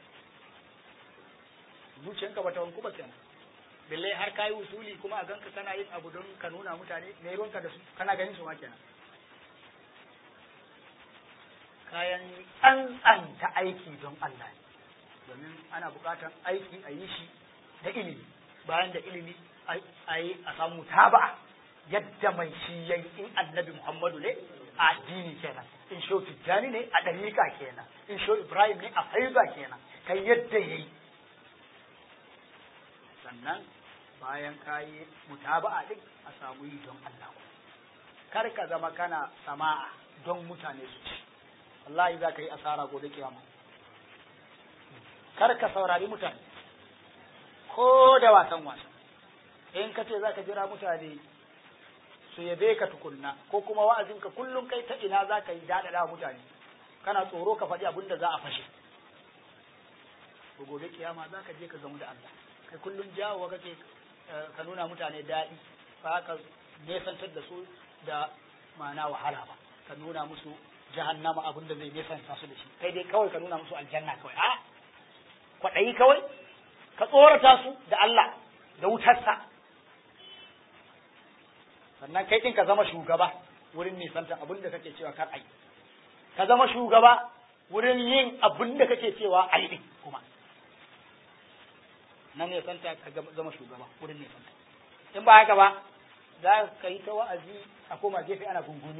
Zuciyanka ba ta wanku ba kenan. Billai har kayi usuli kuma a ganka kana yin abu don ka nuna mutane me ruwanka da su kana ganin su ma kenan. Kayan tsantsanta aiki don Allah ne. domin ana buƙatar aiki a yi shi da ilimi bayan da ilimi a yi a samu taba yadda mai shi yayi in annabi muhammadu ne a addini kenan in sho tijjani ne a ɗariƙa kenan in sho ibrahim ne a faiza kenan kai yadda ya yi sannan bayan ka yi mutaba'a din a samu yi don Allah kar ka zama kana sama'a don mutane su ci wallahi za ka yi asara gobe kiyama kar ka saurari mutane ko da wasan wasa in ka ce za ka jira mutane su yabe ka tukunna ko kuma wa'azinka kullum kai ta ina za ka yi daɗaɗa mutane kana tsoro ka faɗi abin da za a fashe ko gobe kiyama za ka je ka gamu da Allah kai kullum jawo kake ka nuna mutane daɗi ba ka nesantar da su da ma'ana wahala ba ka nuna musu jahannama abin da zai nesanta su da shi kai dai kawai ka nuna musu aljanna kawai a kwaɗayi kawai ka tsorata su da Allah da wutarsa sannan kai ɗin ka zama shugaba wurin nisantar abin da kake cewa kar ai ka zama shugaba wurin yin abin da kake cewa ai ɗin kuma nan ne santa ka zama shugaba wurin ne santa in ba haka ba za ka yi ta wa'azi a koma gefe ana gunguni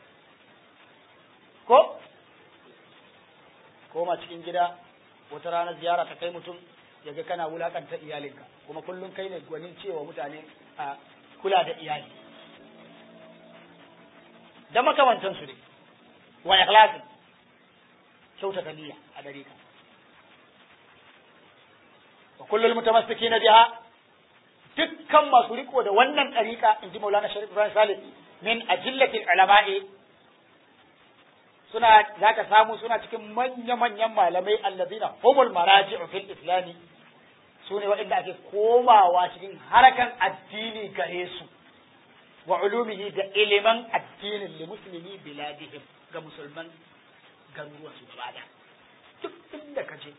ko koma cikin gida wata rana ziyara ta kai mutum ya ga kana wulakanta iyalinka kuma kullum kai ne gwanin cewa mutane a kula da iyali da makamantansu ne wa ikhlasin kyautata niyya a dare ka wa kullul mutamassikina biha dukkan masu riko da wannan ɗariƙa in ji Maulana Sharif Ibrahim Salih min ajillatil ulama'i suna za ka samu suna cikin manya-manyan malamai allazina humul maraji'u fil islami su ne waɗanda ake komawa cikin harakan addini gare su wa ulumihi da iliman addinin li muslimi biladihim ga musulman garuruwan su gaba da duk inda ka je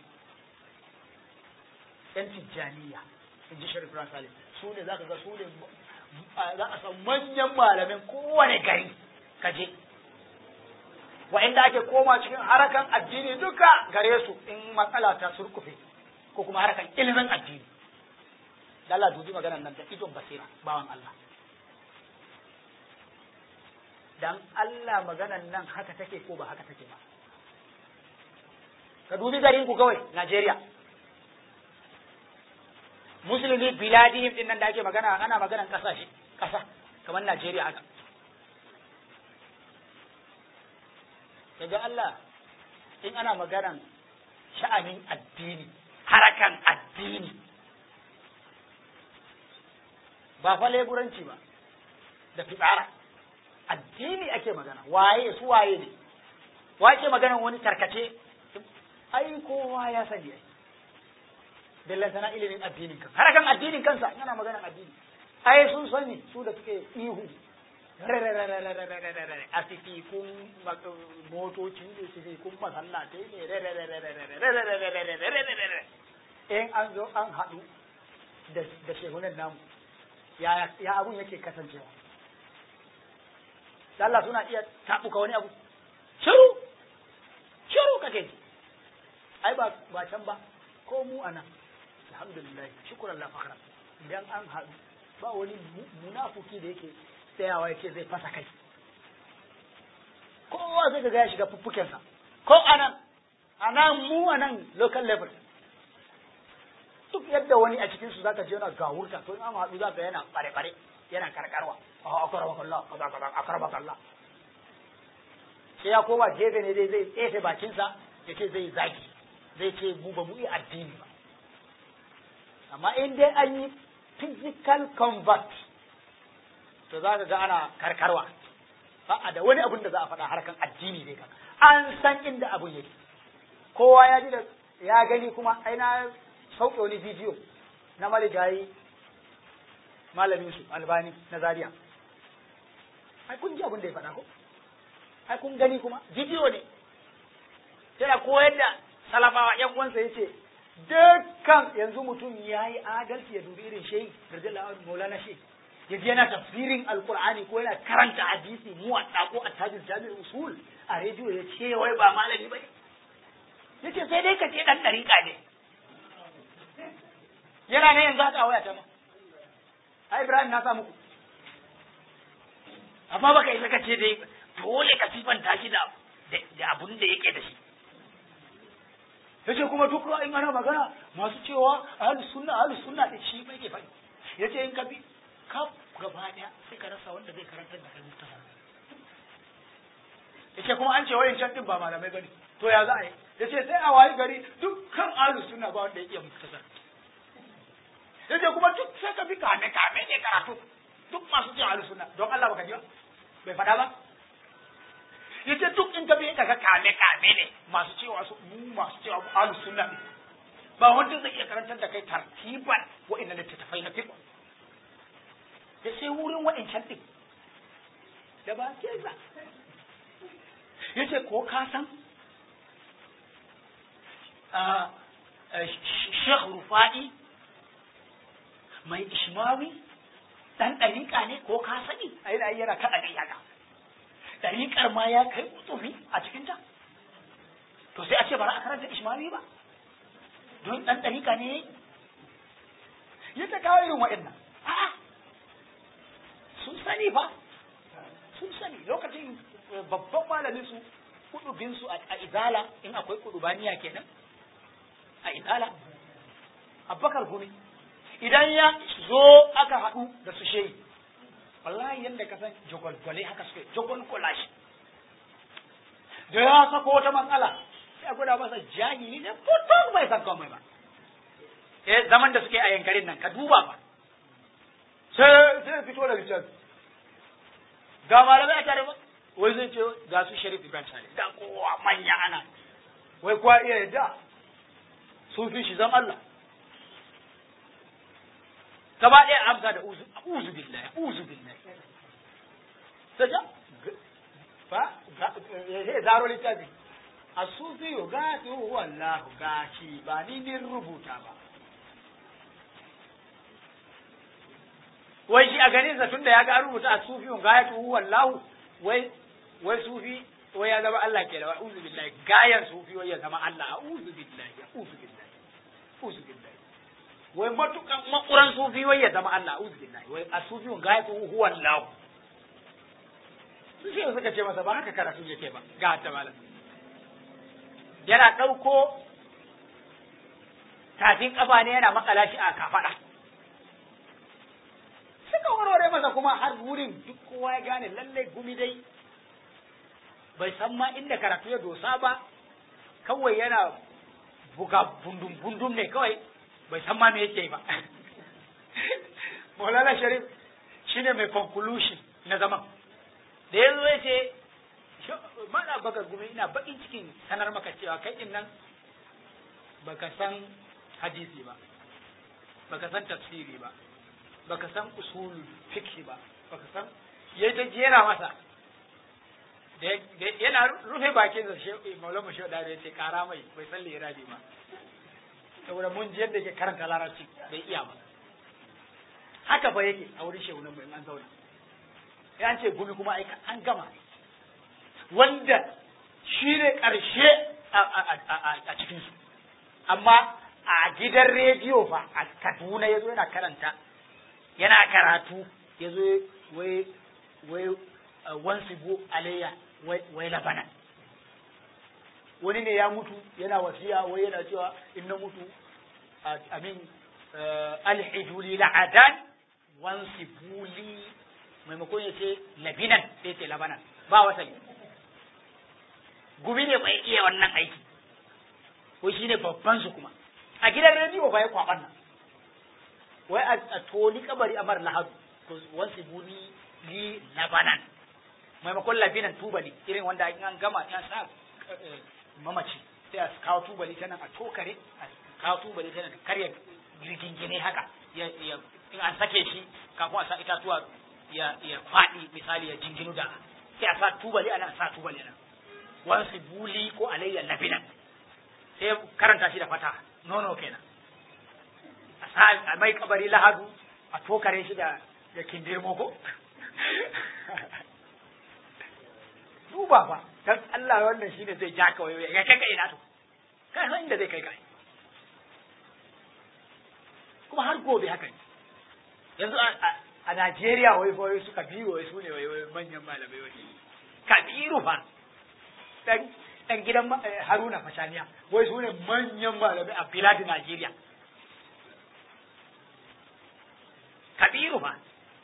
yan tijjaniya in ji sharif salim su ne za ka ga su ne za a san manyan malamin kowane gari ka je wa'inda ake koma cikin harakan addini duka gare su in matsala ta surkufe ko kuma harakan ilimin addini Allah dubi maganar nan da idon basira bawan Allah dan Allah maganan nan haka take ko ba haka take ba ka dubi garin ku kawai Najeriya musulmi biladihim din nan da ake magana ana maganan kasashe kasa kamar Najeriya haka daga Allah in ana maganan sha'anin addini harakan addini ba fa leburanci ba da fitsara addini ake magana waye su waye ne wace maganan wani tarkace ai kowa ya sani ai billan sana ilimin addinin kansa harakan addinin kansa yana maganan addini ai sun sani su da suke ihu a kun motocin ne kun masallatai ne in an zo an haɗu da shehunan namu ya abun yake kasancewa Allah suna iya taɓuka wani abu shiru shiru kake ji ai ba ba can ba ko mu ana alhamdulillah shukran la fakhra idan an haɗu ba wani munafuki da yake tsayawa yake zai fasa kai kowa zai ga ya shiga fuffukensa ko anan anan mu anan local level duk yadda wani a cikin su zaka je yana gawurta to in an haɗu zaka yana bare bare yana karkarwa a akarabaka Allah kaza kaza akarabaka Allah sai ya koma gefe ne dai zai tsefe bakinsa ya ce zai zagi zai ce mu ba mu yi addini ba amma in dai an yi physical convert to za ka ga ana karkarwa ba da wani abun da za a faɗa harkan addini ne kan an san inda abun yake kowa ya ji da ya gani kuma ai na sauke wani bidiyo na marigayi malamin su albani na zaria ai kun ji abin da ya faɗa ko ai kun gani kuma bidiyo ne yana koyar da salafawa yan uwansa yace dukkan yanzu mutum ya yi adalci ya dubi irin shehi radiyallahu anhu maulana shehi ya je yana tafsirin alqur'ani ko yana karanta hadisi mu a ko a tajir jami'ul usul a rediyo ya ce wai ba malami bane yace sai dai ka ce dan dariƙa ne yana ne yanzu haka a waya ta ma ai Ibrahim na sa muku amma baka isa ka ce dai dole ka sifanta shi da da abun da yake da shi yace kuma duk in ana magana masu cewa ahlus sunna ahlus sunna da shi bai ke faɗi yace in ka bi ka gaba daya sai ka rasa wanda zai karantar da kai mustafa yace kuma an ce wayan can din ba malamai bane to ya za a yi yace sai a wayi gari dukkan ahlus sunna ba wanda ya iya mustafa yace kuma duk sai ka bi kame kame ne karatu duk masu cewa ahlus sunna don Allah baka ji ba bai faɗa ba yace duk in ka bi ka kame kame ne masu cewa su mu masu cewa mu ahlus sunna ne ba wanda zai iya karantar da kai tartiban wa'annan littattafai na fiqh da sai wurin wa'ancan din da ba ke za yace ko ka san Sheikh Rufa'i mai ishmawi dan ɗariƙa ne ko ka sani a yi yana kaɗa kai haka ɗariƙar ma ya kai tsufi a cikinta to sai a ce bara a karanta ishmawi ba don ɗan ɗariƙa ne ya ta kawo irin waɗannan a'a sun sani ba sun sani lokacin babban malamin su kudubin su a izala in akwai kudubaniya kenan a izala abbakar gumi idan ya zo aka haɗu da su shehi wallahi yadda ka san jagwalgwale haka suke jagwalgwala shi da ya sako wata matsala sai a gwada masa jahili ne putus bai san komai ba eh zaman da suke a yankarin nan ka duba ba sai sai fito da littafi ga malamai a tare ba wai zai ce ga su sharif ibrahim sale da kowa manya ana wai kuwa iya yadda sun fi shi zan Allah gaba ɗaya amsa da uzu uzu billahi uzu billahi sai ja fa ya zaro littafi a sufi yo gati wallahu gashi ba ni ni rubuta ba wai shi a ganin sa tunda ya ga rubuta a sufi yo gati wallahu wai wai sufi wai ya zama Allah ke da uzu billahi gayan sufi wai ya zama Allah uzu billahi uzu billahi uzu billahi wai matukan makuran sufi wai ya zama Allah uzu billahi wai a sufi ga ya huwa Allah su ce suka ce masa ba haka karatu yake ba ga ta malam yana ɗauko tafin ƙafa ne yana makala shi a kafaɗa suka warware masa kuma har wurin duk kowa ya gane lallai gumi dai bai san ma inda karatu ya dosa ba kawai yana buga bundum bundum ne kawai bai san ma me yake ba Maulana Sharif shine mai conclusion na zaman da ya zo ya ce mana baka gumi ina bakin cikin sanar maka cewa kai din nan baka san hadisi ba baka san tafsiri ba baka san usul fiqh ba baka san yayi ta jera masa da yana rufe bakin sa shi maulama shi da ya ce kara mai bai san lirabi ba saboda mun ji yadda yake karanta larabci bai iya ba haka ba yake a wurin shehunan mai an zauna ya ce gumi kuma aika an gama wanda shi ne ƙarshe a cikinsu amma a gidan rediyo fa a kaduna ya zo yana karanta yana karatu ya zo wai wai wansu bu alayya wai labanan wani ne ya mutu yana wasiya wai yana cewa in na mutu amin alhijuli la'adan wansu buli maimakon ya ce labinan sai ce labanan ba wasali gumi ne bai iya wannan aiki ko shi ne babban su kuma a gidan rediyo ba ya kwaban nan wai a toli kabari a mara lahadu to wansu buni li labanan maimakon labinan tubali irin wanda in an gama ta sa mamaci sai a kawo tubali ta nan a tokare a kawo tubali ta nan karya rigingine haka in an sake shi kafin a sa itatuwa ya ya faɗi misali ya jinginu da sai a sa tubali ana sa tubali ana wasu buli ko alayya labinan sai karanta shi da fata nono kenan a sa a mai kabari lahadu a tokare shi da da kindirmo ko duba ba dan Allah wannan shine zai ja ka wayo ya kai ka ina to kai san inda zai kai ka kuma har gobe haka ne yanzu a Najeriya wai wai suka biyu wai su ne wai manyan malamai wai kabiru fa dan dan gidan Haruna Fashaniya wai su ne manyan malamai a filadi Najeriya kabiru fa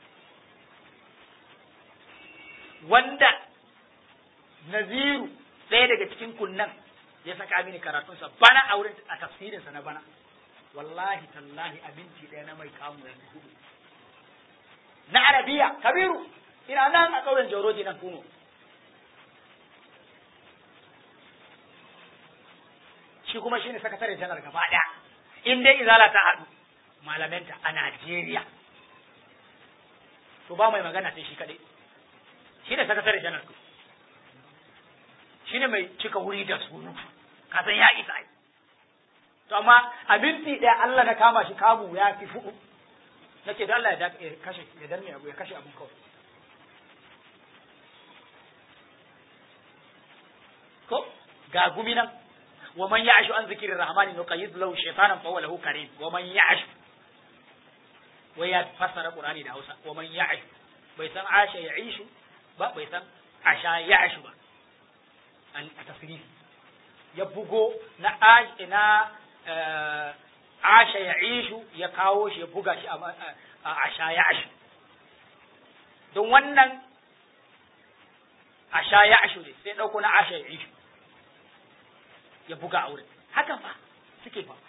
wanda Naziru ɗaya daga cikin kunnan ya saka mini karatunsa bana a wurin a tafsirinsa na bana wallahi tallahi abinci ɗaya na mai kamu ya hudu na arabiya kabiru ina nan a ƙauyen joroji nan kuno shi kuma shine sakatare janar gaba ɗaya in dai izala ta haɗu malamenta a Najeriya to ba mai magana sai shi kaɗai shi ne sakatare janar shi ne mai cika wuri da surutu ka san ya isa ai to amma a minti ɗaya Allah na kama shi kamu ya fi fudu na ce da Allah ya kashe ya danne abu ya kashe abun kawai ko ga gumi nan wa man ya'shu an zikrir rahmani nuqayyid lahu shaytanan fa huwa lahu karim wa man ya'shu wai ya fassara qur'ani da Hausa wa man ya'shu bai san asha ya'ishu ba bai san asha ya'shu ba a tasrif ya bugo na na asha ya ishu ya kawo shi ya buga shi a asha ya ashu don wannan asha ya ashu ne sai ɗauko na asha ya ishu ya buga a wurin haka fa suke fa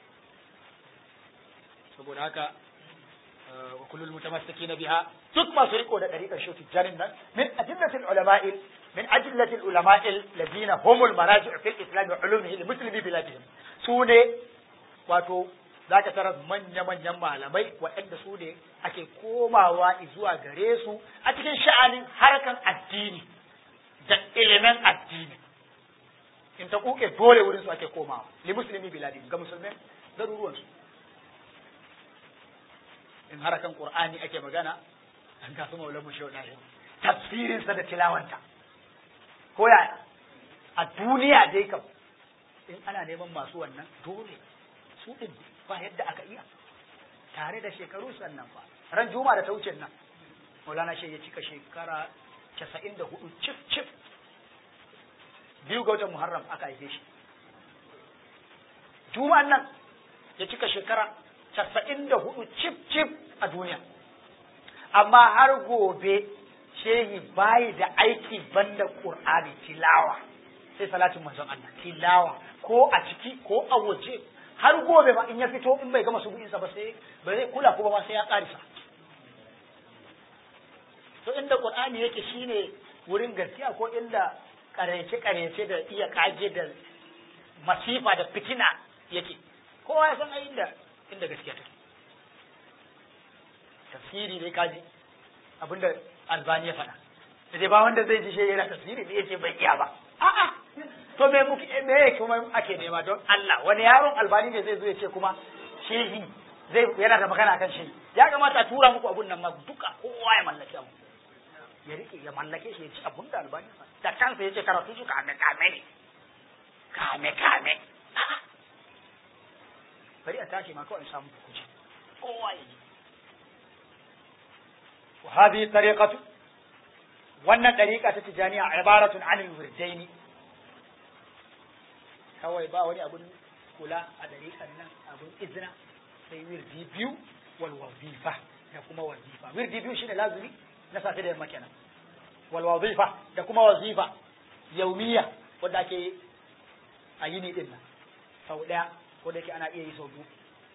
saboda haka wa kullul mutamassikina biha duk masu riko da dariƙar shi tijjanin nan min adillatil ulama'il من أجلة العلماء الذين هم المراجع في الإسلام وعلومه لمسلمي بلادهم سوني wato za ka tarar manya-manyan malamai waɗanda su ne ake komawa zuwa gare su a cikin sha'anin harkan addini da ilimin addini in ta kuke dole wurin su ake komawa li musulmi biladi ga musulmai garuruwansu in harkan qur'ani ake magana an kasu maulamu shauɗa tafsirinsa da tilawanta ko yaya a duniya dai kam in ana neman masu wannan dole su din ba yadda aka iya tare da shekaru sannan ba ran juma da ta wuce nan maulana shi ya cika shekara casa'in da hudu cif cif biyu ga watan muharram aka haife shi juma'an nan ya cika shekara casa'in da hudu cif cif a duniya amma har gobe shehi bayi da aiki banda qur'ani tilawa sai salatin manzon Allah tilawa ko a ciki ko a waje har gobe ma in ya fito in bai gama subuhinsa ba sai ba zai kula kuma ba sai ya karisa to inda qur'ani yake shine wurin gaskiya ko inda karece karece da iya kage da masifa da fitina yake kowa ya san a inda inda gaskiya take tafsiri dai kaji abinda albani ya faɗa da dai ba wanda zai ji shi yana tafsiri da yace bai iya ba a'a to me muke me kuma ake nema don Allah wani yaron albani ne zai zo ya ce kuma shehi zai yana da magana kan shehi ya kamata a tura muku abun nan ma duka kowa ya mallake abu ya rike ya mallake shi ya ci abun da albani da kansa ya ce karatu su kame kame ne kame kame a'a bari a tashi ma kawai samu kuce kowa ya ji وهذه الطريقة wannan ɗariƙa ta tijaniya ibaratun anil wirdaini kawai ba wani abun kula a ɗariƙan nan abun izina sai wirdi biyu wal wazifa da kuma wazifa wirdi biyu shine lazumi na safe da yamma kenan wal wazifa da kuma wazifa yaumiya wanda ake a yini din nan sau ɗaya ko da yake ana iya yi sau biyu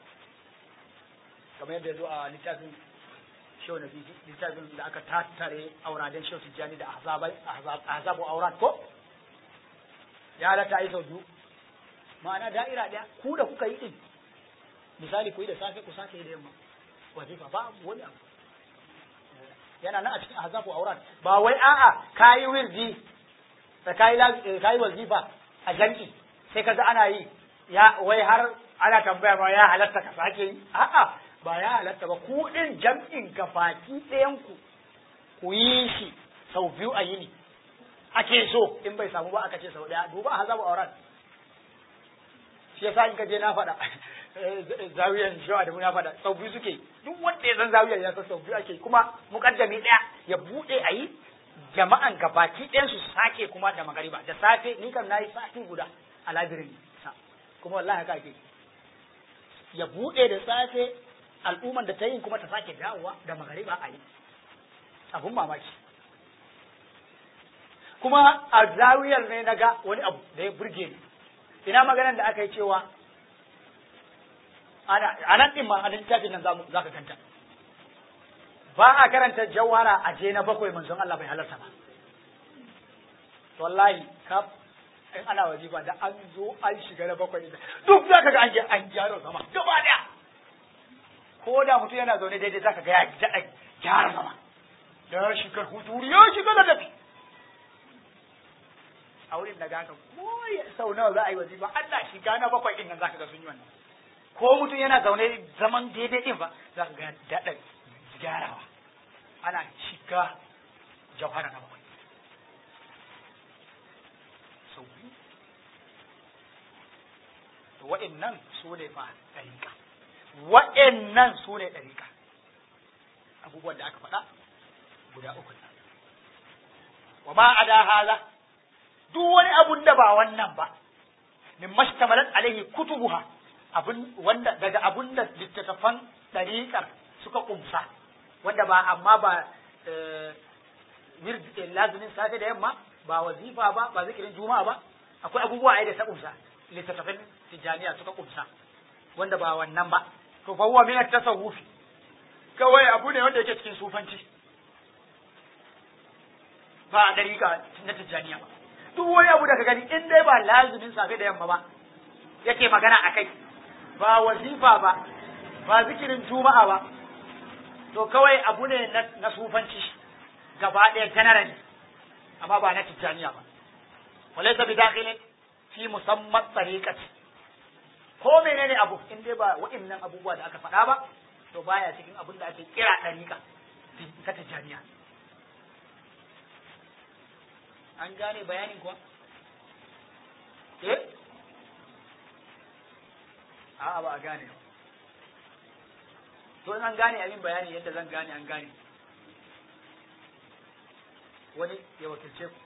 kamar yadda ya zo a littafin shehu na biyu littafin da aka tattare auraden shehu tijjani da azabu aurat ko ya halatta yi sau biyu ma'ana da'ira ɗaya ku da kuka yi ɗin misali ku yi da safe ku sake yi da yamma wazifa ba wani abu yana nan a cikin azabu aurat ba wai a'a kayi wirdi da kayi kayi wazifa a janki sai kaga ana yi ya wai har ana tambaya ma ya halatta ka sake yi a'a ba ya halatta ba ku ɗin jam'in gabaki ɗayanku ku yi shi sau biyu a yini ake so in bai samu ba aka ce sau ɗaya duba hazabu aurat shi yasa in ka je na faɗa zawiyan shawa da na faɗa sau biyu suke duk wanda ya san zawiyan ya san sau biyu ake kuma mukaddami ɗaya ya buɗe a yi jama'an gabaki ɗayan su sake kuma da magariba da safe ni kam nayi sati guda a labirin sa kuma wallahi haka ake ya buɗe da safe al'umman da ta yin kuma ta sake dawowa da magariba a yi abun mamaki kuma a zawiyar ne na ga wani abu da ya burge ni ina maganar da aka yi cewa a nan ɗin ma a littafin nan za ka kanta ba a karanta jawara a je na bakwai manzon Allah bai halarta ba wallahi ka in ana wajiba da an zo an shiga na bakwai duk za ka ga an an gyara sama gaba daya ko da mutum yana zaune daidai za ka ga ya gyara sama da shigar huturi ya shiga da tafi a wurin da gaka ko sau nawa za a yi wajiba Allah shiga na bakwai din nan za ka ga sun yi wannan ko mutum yana zaune zaman daidai din ba za ka ga daɗa gyarawa ana shiga jauhara na bakwai sau biyu wa'annan su ne fa ɗariƙa wa'annan su ne ɗariƙa abubuwan da aka faɗa guda uku nan wa ma ada haza duk wani abun da ba wannan ba min mashtamalat alaihi kutubuha abun wanda daga abun da littattafan ɗariƙar suka ƙumsa wanda ba amma ba lazumin safe da yamma ba wazifa ba ba zikirin juma'a ba akwai abubuwa ai da ta ƙumsa littattafan tijaniya suka ƙumsa wanda ba wannan ba to fa huwa min at-tasawufi kawai abu ne wanda yake cikin sufanci ba a dariƙa na tijaniya ba duk wani abu da ka gani in dai ba lazumin safe da yamma ba yake magana a kai ba wazifa ba ba zikirin juma'a ba to kawai abu ne na sufanci gaba ɗaya generally amma ba na tijjaniya ba walaysa bi dakhilin fi musamman tariqati ko menene abu in dai ba wa'annan abubuwa da aka faɗa ba to baya cikin abin da ake kira tariqa ta tijjaniya an gane bayanin kuwa eh a'a ba a gane ba to in an gane abin bayani yadda zan gane an gane wani ya wakilce ku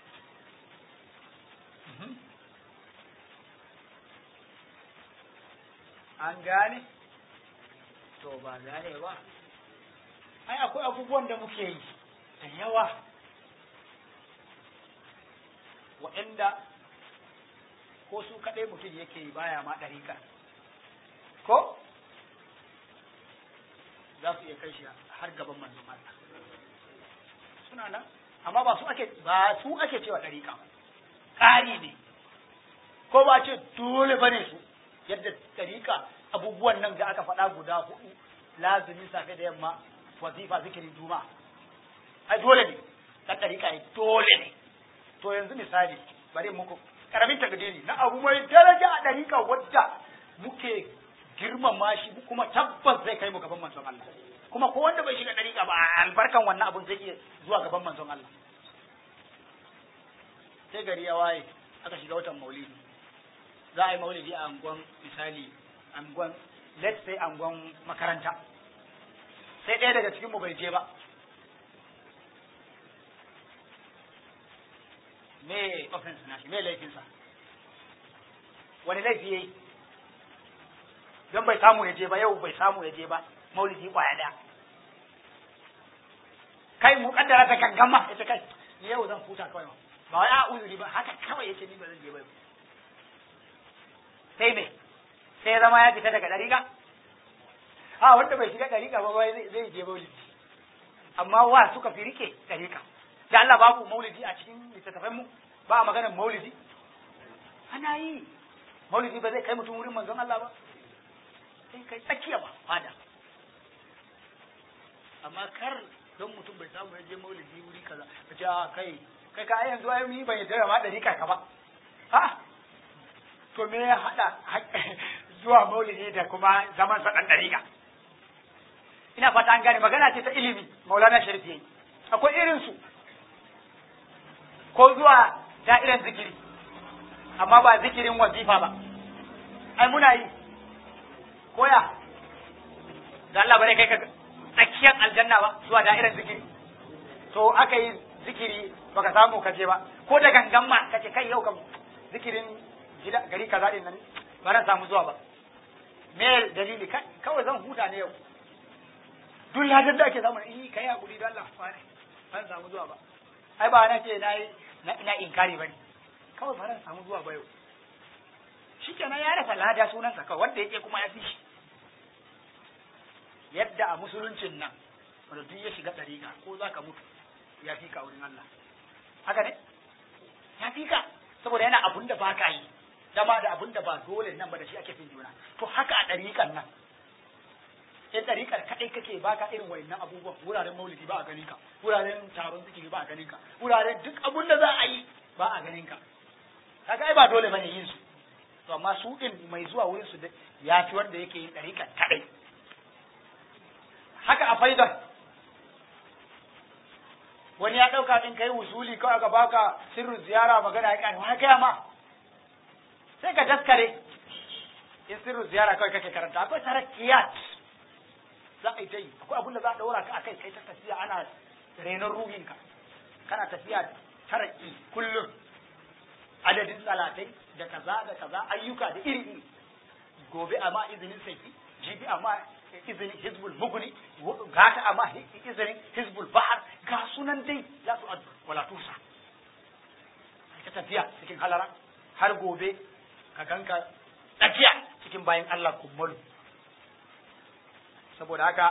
an gane to ba gane ba ai akwai abubuwan da muke yi da yawa waɗanda ko su kaɗai mutum yake yi baya ma ɗarika ko za su iya kai shi har gaban manzon Allah suna nan amma ba su ake ba su ake cewa ɗarika ƙari ne ko ba ce dole bane su yadda ɗarika abubuwan nan da aka faɗa guda hudu lazumi safe da yamma wazifa zikirin juma'a ai dole ne ɗan ɗarika ne dole ne to yanzu misali bari muku karamin takdiri na abu mai daraja a ɗarika wadda muke girmama shi kuma tabbas zai kai mu gaban manzon Allah kuma ko wanda bai shiga ɗarika ba albarkan wannan abun zai iya zuwa gaban manzon Allah sai gari ya waye aka shiga watan maulidi za a yi maulidi a angon misali angon let's say angon makaranta sai ɗaya daga cikin mu bai je ba me offense na shi me laifinsa wani laifi yayi don bai samu ya je ba yau bai samu ya je ba maulidi kwaya daya kai mu kaddara ta gangama ita kai ni yau zan huta kawai ba wai a uzuri ba haka kawai yace ni ba zan je ba sai me sai ya zama ya fita daga dariƙa a wanda bai shiga dariƙa ba wai zai je maulidi amma wa suka fi rike dariƙa da Allah babu maulidi a cikin littattafan mu ba a maganar maulidi ana yi maulidi ba zai kai mutum wurin manzon Allah ba sai kai tsakiya ba fada amma kar don mutum bai samu ya je maulidi wuri kaza ka ce a kai kai ka yanzu ai ni ban yadda ma dari ka ba ha to me ya hada zuwa maulidi da kuma zaman sa dan dariƙa ina fata an gane magana ce ta ilimi maulana sharif yayi akwai irin su ko zuwa da'irar zikiri amma ba zikirin wazifa ba ai muna yi koya da Allah bare kai ka tsakiyar aljanna ba zuwa da'irar zikiri to aka yi zikiri baka samu ka je ba ko da gangan ma kace kai yau kam zikirin gida gari kaza din nan ba ran samu zuwa ba me dalili kawai zan huta ne yau duk ladan da ake samu eh kai hakuri da Allah fa ne ban samu zuwa ba ai ba na ce na yi ina inkari bane kawai ba ran samu zuwa ba yau shikenan ya rasa lada sunansa kawai wanda yake kuma ya fi shi yadda a musuluncin nan wanda duk ya shiga ɗariƙa ko za ka mutu ya fi ka wurin Allah haka ne ya fi ka saboda yana abun da ba ka yi dama da abun da ba dole nan ba da shi ake fin juna to haka a ɗariƙan nan in ɗariƙar kaɗai kake ba ka irin wayannan abubuwan wuraren maulidi ba a ganin ka wuraren taron zikiri ba a ganin ka wuraren duk abun da za a yi ba a ganin ka kaga ai ba dole bane yin su to amma su din mai zuwa wurin su ya fi wanda yake yin ɗariƙar kaɗai haka a faidar wani ya ɗauka in kai wusuli kawai aka baka sirrin ziyara magana ya ƙani wani gaya ma sai ka daskare in sirrin ziyara kawai kake karanta akwai sarakiyat za a yi ta yi akwai abin da za a ɗaura ka akai kai ta tafiya ana renon ruhinka kana tafiya taraki kullum adadin salatai da kaza da kaza ayyuka da iri iri gobe amma izinin saifi jibi amma izinin hizbul muguni gata amma izinin hizbul bahar ga sunan dai za su addu wala tusa ka tafiya cikin halara har gobe ka ganka tsakiya cikin bayan Allah kummalu saboda haka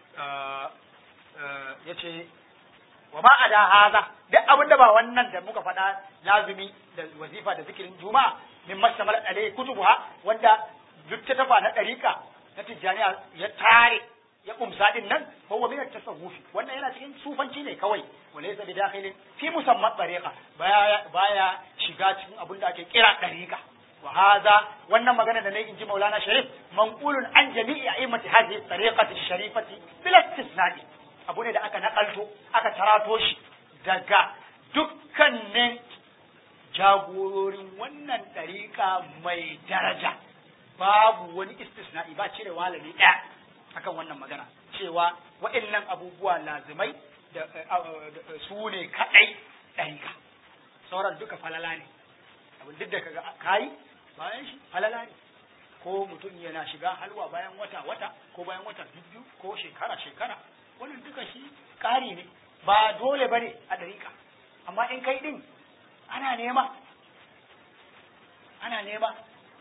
ya ce wa ma a da haza duk abin da ba wannan da muka faɗa lazumi da wazifa da zikirin juma'a min mashtamal alai kutubuha wanda duk ta tafa na ɗarika na tijjaniya ya tare ya kumsa din nan ko wa min tasawufi wannan yana cikin sufanci ne kawai wala yasa bi dakhilin fi musamman tariqa baya baya shiga cikin abin da ake kira ɗarika wa hadha wannan magana da nayi inji Maulana Sharif manqulun an jami'i a'immati hadhihi tariqati sharifati bila istisna'i abu ne da aka nakalto aka tarato shi daga dukkanin jagororin wannan ɗariƙa mai daraja babu wani istisna'i ba cire walami ɗaya akan wannan magana cewa wa'annan abubuwa lazimai da su ne kaɗai ɗarika sauran duka falala ne abin duk da kaga kayi bayan shi falala ne ko mutum yana shiga halwa bayan wata wata ko bayan wata biyu ko shekara shekara wannan duka shi ƙari ne ba dole bane a ɗarika amma in kai ɗin ana nema ana nema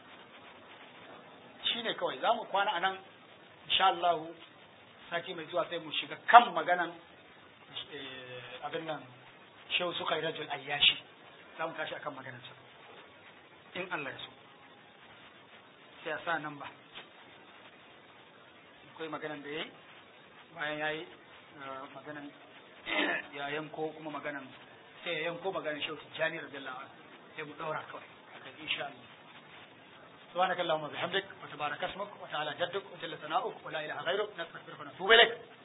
shine kawai za mu kwana a nan insha Allah sati mai zuwa sai mu shiga kan maganan abin nan shehu suka yi rajul ayyashi za mu tashi akan maganarsa in Allah ya so sai a sa nan ba akwai maganan da ya yi bayan ya yi maganan ya yanko kuma maganan sai ya yanko maganan shehu tijjani radiyallahu anhu sai mu daura kawai akan insha Allah سبحانك اللهم وبحمدك وتبارك اسمك وتعالى جدك وجل ثناؤك ولا اله غيرك نستغفرك ونتوب اليك